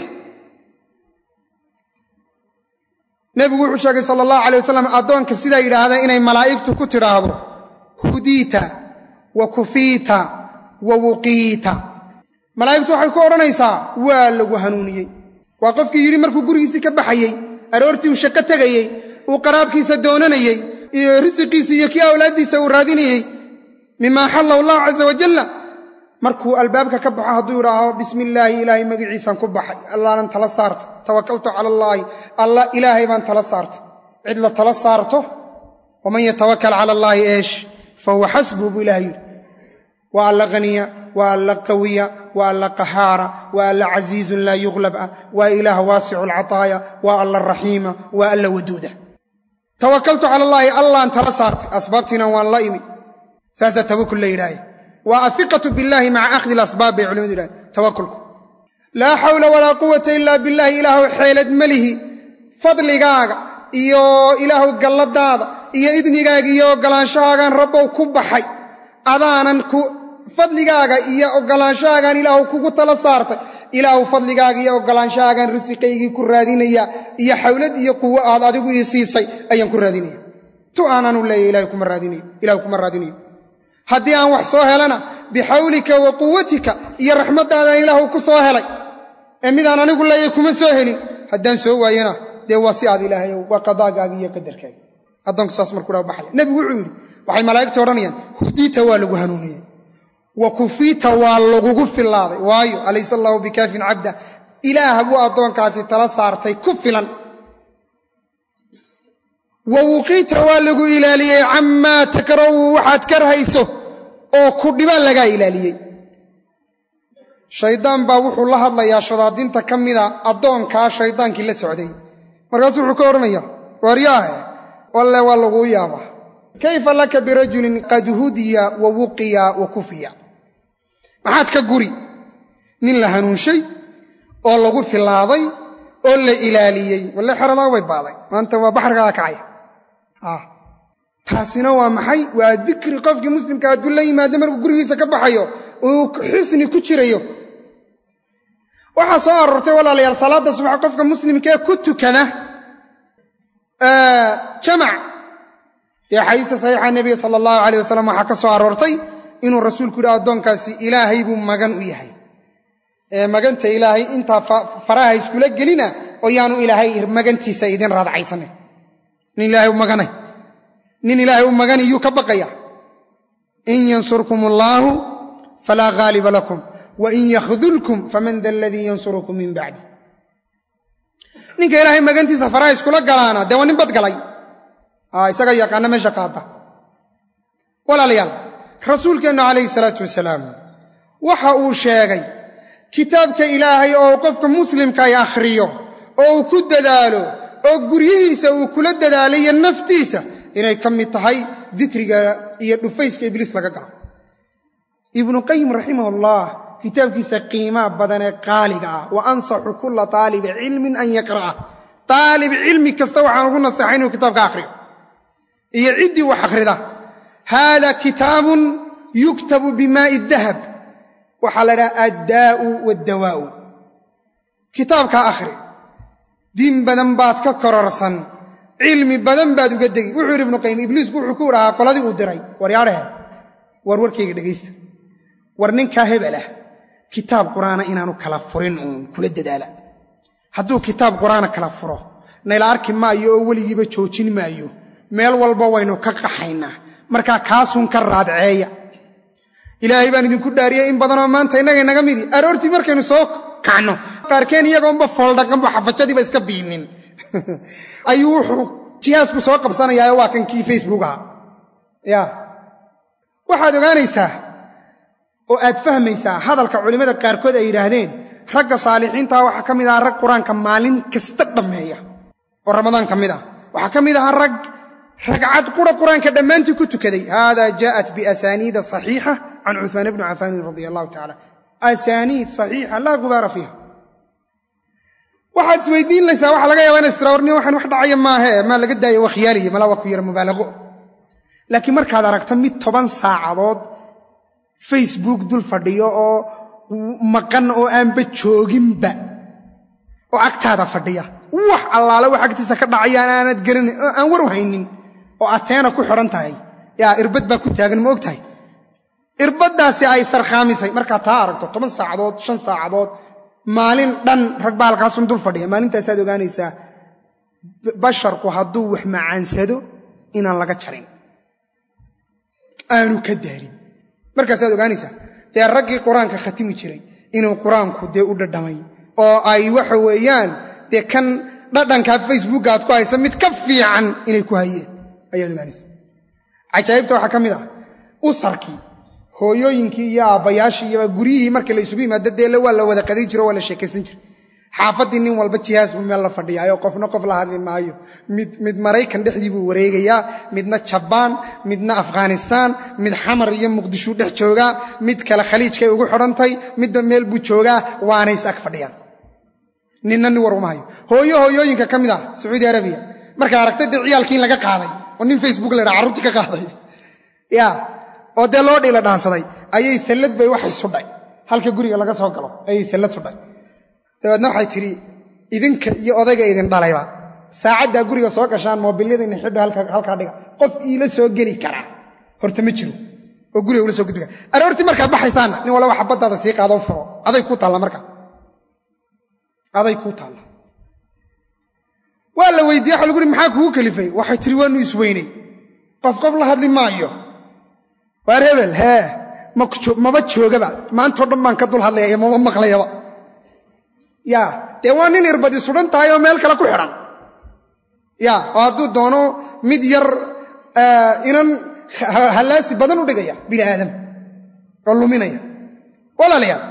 nebigu wuxuu sheegay sala allahu alay wasalam addoonka sidaa yidhaahda inay malaa'igtu ku tidhaahdo hudiita wa kufiita wa wuqiita malaa'igtu waxay ku odhanaysaa waa lagu hanuuniyey waa qofkii yidhi markuu gurigiisii ka baxayey aroortii uu shaqo tegayey uu qaraabkiisa doonanayey iyo risiqiisa iyo kii awlaaddiisa uu raadinayey mima axalla allahu caza wajalla markuu albaabka ka baxo hadduu idhaaho bismi illaahi ilaahay magaciisaan ku baxay allaanan tala saarta tawakaltu cala allaahi alla ilaahay baan tala saarta cid la tala saarto waman yatawakal cala allaahi eesh fa huwa xasbuhu buu ilahay yidhi waa alla haniya waa alla qawiya waa alla qahaara waa alla casiizun laa yuqlab ah waa ilaah waasicu alcataaya waa alla raxiima waa alla waduuda tawakaltu cala allaahi allaan tala saartay asbaabtiina waan la imi saasaa tawakul la yidhaahe waa ahiqatu billaahi maca akhdi ilasbaab bay culimadu yidhahen tawakulku laa xawla walaa quwata ila billahi ilaahu xeelad melihi fadligaaga iyo ilaahu galladaada iyo idnigaaga iyo ogolaanshahaagaan rabbow ku baxay adaanan ku fadligaaga iyo ogolaanshahaagaan ilaahu kugu tala saartay ilaahu fadligaaga iyo ogolaanshahaagaan risiqaygii ku raadinaya iyo xawlad iyo quwo aad adigu ii siisay ayaan ku raadinaya tu aanaanu leeya ilahu kuma raadinayo haddii aan wax soo helana bixawlika wa quwatika iyo raxmaddaadaan ilaahu ku soo helay ee midaan anigu leeyay kuma soo helin haddaan soo waayana dee waa si aad ilaahayow waa qadaagaaga iyo qadarkaaga addoonku saas markuu dha baxaya nebigu wuxuu yidhi waxay malaa'igta odhanayaan hudiita waa lagu hanuuniyey wa kufiita waa lagugu fillaaday waayo alaysa allaahu bikaafin cabda ilaah buu addoonkaasi tala saartay ku filan wa wuqiita waa lagu ilaaliyey camaa takrahu waxaad karhayso oo ku dhibaan lagaa ilaaliyey shaydaan baa wuxuu la hadlayaa shadaadinta ka mida addoonkaa shaydaankii la socday markaasuu wuxuu ka odhanaya waaryaahe walle waa laguu yaabaa kayfa laka birajulin qad hudiya wa wuqiya wa kufiya maxaad ka guri nin la hanuunshay oo lagu filaaday oo la ilaaliyey walle xeradaa way baaday maanta waa baxrigaa kacaya taasina waa maxay waa dikri qofkii muslimka hadduu la yimaado markuu gurigiisa ka baxayo uu xusni ku jirayo waxaa soo aroortay walaalayaal salaadda subax qofka muslimkaee ku tukada jamac dee xadiista saxiixa nebiga sala allahu alayh wasalam waxaa ka soo aroortay inuu rasuulku yidhi addoonkaasi ilaahay buu magan u yahay ee maganta ilaahay intaa faraha iskula gelina oo yaanu ilaahay magantiisa idin raadcaysanin nin ilaahay u maganay nin ilaahay u magani yuu ka baqaya in yansurkum allaahu falaa ghaaliba lakum wa in yakhdulkum faman da aladii yansurukum min bacdi ninka ilaahay magantiisa faraha iskula galaana dee waa nin badgalay isaga yaqaana meesha qaada walaalayaal rasuulkeennu calayhi salaatu wasalaam waxa uu sheegay kitaabka ilaahay oo qofka muslimka ay akhriyo oo uu ku dadaalo oo guryihiisa uu kula dadaalayo naftiisa inay ka mid tahay dikriga iyo dhufayska ibliis laga galo ibnu qayim raximahullah kitaabkiisa qiimaa badan ee qaaliga ah wa ansaxu kulla taalibi cilmin an yaqra'a taalib cilmi kasta waxaan ugu naseexay inuu kitaabka akhriyo iyo ciddii wax akhrida haada kitaabun yuktabu bimaa'i dahab waxaa la dhaha addaa'u waaddawaa'u kitaabkaa akhri diin badan baad ka kororsan cilmi badan baad uga degi wuxuu yidhi ibnu qayim ibliisku wuxuu ku idhahaa qoladii uu diray waryaadhehe war warkayga dhegaysta war ninkaa hebel ah kitaab qur'aana inaanu kala furin uun kula dadaala hadduu kitaab qur'aana kala furo nayla arki maayo oo weligiiba joojin maayo meel walba waynu ka qaxaynaa markaa kaasuun ka raadceeya ilaahay baan idinku dhaariyey in badanoo maanta innaga inaga midi aroortii markaynu soo kacno qaarkeen iyagoonba fooldhaqanbu xafajadiiba iska biinin ayuu wuxuu jihaasku soo qabsanayaa waa kan kii facebook ahaa ya waxaad ogaanaysaa oo aad fahmaysaa hadalka culimmada qaarkood ay yidhaahdeen ragga saalixiintaa waxaa ka mid aha rag qur-aanka maalin kasta dhammeeya oo ramadaan ka mid ah waxaa ka mid ahaa rag ragcad qura qur-aanka dhammaantii ku tukaday hada jaءat biasaniida صaxiixa can cuثmaan bni cafaanin radi allahu tacala asaniid صaxiixa laa gubaara fiiha waxaad isweydiinaysaa waxa laga yaaba ina sirawarni waxaan wax dhacaya maahe maa laga daayo waa khiyaaliya malaa waa ku yara mubaalago laakiin markaad aragto mid toban saacadood facebook dul fadhiyo oo maqan oo aanba jooginba oo agtaada fadhiya wax allaale wax agtiisa ka dhacayaan aanad garanin oo aan war u haynin oo ateena ku xidhan tahay yaa irbad baa ku taagan ma og tahay irbaddaasi ay sarkhaamisay markaad taa aragto toban saacadood shan saacadood maalin dhan rag baa halkaasun dul fadhiya maalintaasaad ogaanaysaa basharku hadduu wax macaansado inaan laga jarin aanu ka daarin markaasaad ogaanaysaa dee raggii qur-aanka khatimi jiray inuu qur-aanku dee u dhadhamay oo ay waxa weeyaan dee kan dhadhankaa facebooka aad ku haysa mid ka fiican inay ku hayeen ayaad ogaanaysa cajaa'ibta waxaa ka mid ah usarkii hooyooyinkii iyo aabbayaashii iyo guryihii markii la isugu yimaado deele waa la wada qaday jiro waa la sheekaysan jiray xaafaddii nin walba jihaas buu meel la fadhiyaayoo qofna qof la hadli maayo mid maraykan dhexdii buu wareegayaa midna jabaan midna afghanistaan mid xamar iyo muqdishuu dhex joogaa mid kale khaliijkay ugu xidhantay midba meel buu joogaa waanay is ag fadhiyaan ninna nin war uma hayo hooyo hooyooyinka ka mid ah sacuudi arabiya markay aragtay dee ciyaalkii in laga qaaday oo nin facebook la ydhaa carruurtii ka qaaday ya oo dee loo dhiila dhaansaday ayay sallad bay waxay sudhay halka guriga laga soo galo ayay sallad sudhay dabeedna waxay tidhi idinka iyo odayga idin dhalayba saacaddaa guriga soo gashaan moobilyadayna xidho halkaa dhiga qof iila soo geli karaa horta ma jiro oo guriga ula soo gudbi kara aroortii markaad baxaysaanna nin walba xabaddaada sii qaadoo furo aday kuu taalla marka aday kuu taalla waa la weydiiye waxa lagu uhi maxaa kugu kalifay waxay tihi waanu isweynay qof qof la hadli maayo waar hebel hee maba joogaba maantao dhan baan ka dul hadlaya iyo mama maqlayaba ya dee waa nin irbadi sudhan tahay oo meel kale ku xidhan ya oo hadduu doono mid yar inan hallaasi badan u dhigaya bini aadam oo luminaya walaalayaal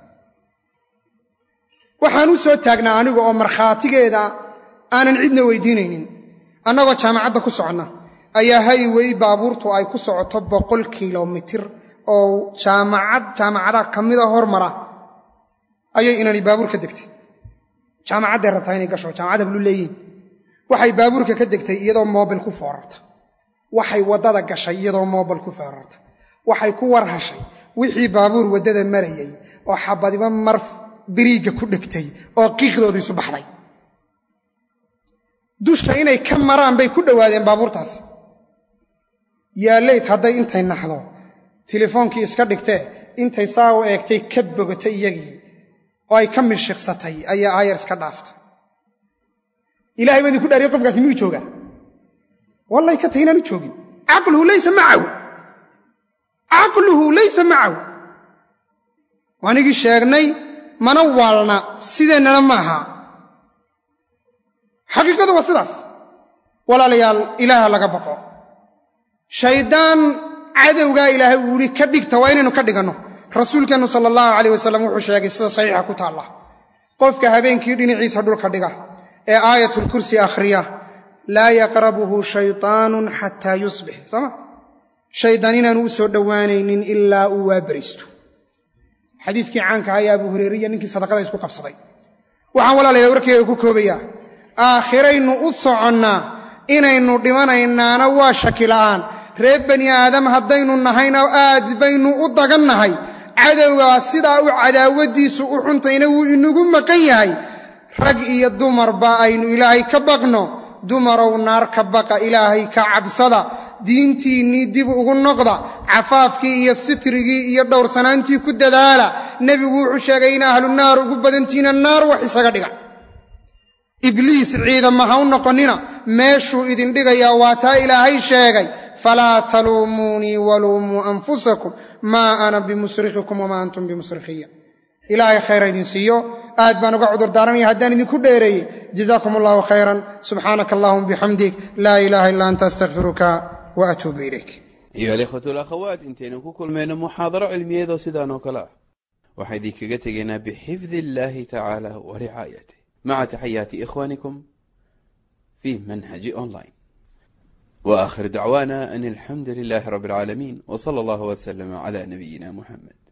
waxaan u soo taagnaa aniga oo markhaatigeeda aanan cidna weydiinaynin annagoo jaamacadda ku soconna ayaa haywey baabuurtu ay ku socoto boqol kilomitir oo jaamacad jaamacadaha ka mida hormara ayay inani baabuur ka degtay jaamacadday rabtaa inay gasho jaamacad hablu leeyihin waxay baabuurka ka degtay iyadoo moobil ku foorarta waxay waddada gashay iyadoo moobil ku foorarta waxay ku war hashay wixii baabuur waddada marayay oo xabadiba mar biriigga ku dhegtay oo qiiqdoodu isu baxday dusha inay ka maraan bay ku dhowaadeen baabuurtaasi yaalayd hadday intay naxdo tilefoonkii iska dhigtee intay saa u eegtay ka bogatay iyagii oo ay ka mirshiqsatay ayaa aayar iska dhaaftay ilahay baa idinku dhaariye qofkaasi miyuu joogaa wallahi ka tahy inaanu joogin caqluhu laysa macahu caqluhu laysa macahu waanigii sheegnay mana waalna sideennana ma aha xaqiiqadu waa sidaas walaalayaal ilaaha laga baqo shaydaan cadowgaa ilaahay uu yihi ka dhigta waa inaynu ka dhiganno rasuulkeennu sala allahu calayh wasalam wuxuu sheegay sida saxiixa ku taalla qofka habeenkii dhinaciisa dhulka dhiga ee aayatulkursi akhriya laa yaqrabuhu shaytaanun xataa yusbix sooma shaydaan inaanu u soo dhowaanaynin ilaa uu waabaristo xadiiskii caanka ayaa abu hureeriya ninkii sadaqada isku qabsaday waxaan walaalaya warkeyga ku koobayaa aakhiraynu u soconnaa inaynu dhimanaynaana waa shaki la'aan reer bani aadam haddaynu nahayna aad baynu u dagannahay cadowgaa sidaa u cadaawadiisu u xuntayna wuu inagu maqan yahay rag iyo dumarba aynu ilaahay ka baqno dumarow naar ka baqa ilaahay ka cabsada diintiinnii dib ugu noqda cafaafkii iyo sitrigii iyo dhowrsanaantii ku dadaala nebigu wuxuu sheegay in ahlu naar ugu badantiina naar wax isaga dhiga ibliis ciidama ha u noqonnina meeshuu idin dhigayaa waa taa ilaahay sheegay falaa taluumuunii waluumuu anfusakum maa ana bimusrikhikum wamaa antum bimusrikhiya ilaahay khayra idin siiyo aad baan uga cudur daaranaya haddaan idinku dheereeyey jazaakum allahu khayran subxaanaka allahuma bixamdik laa ilaaha illa anta astakfiruka wa atuubu ilayk ayuha alikhwatu alakhawaat intaynu ku kulmayno muxaadaro cilmiyeedoo sidaan oo kale ah waxaa idinkaga tegaynaa bixifdi illaahi tacaala wa ricaayatih maca taxayaati ikhwaanikum fi manhaji online وآخر دعوانا أن الحمد لله رب العالمين وصلى الله وسلم على نبينا محمد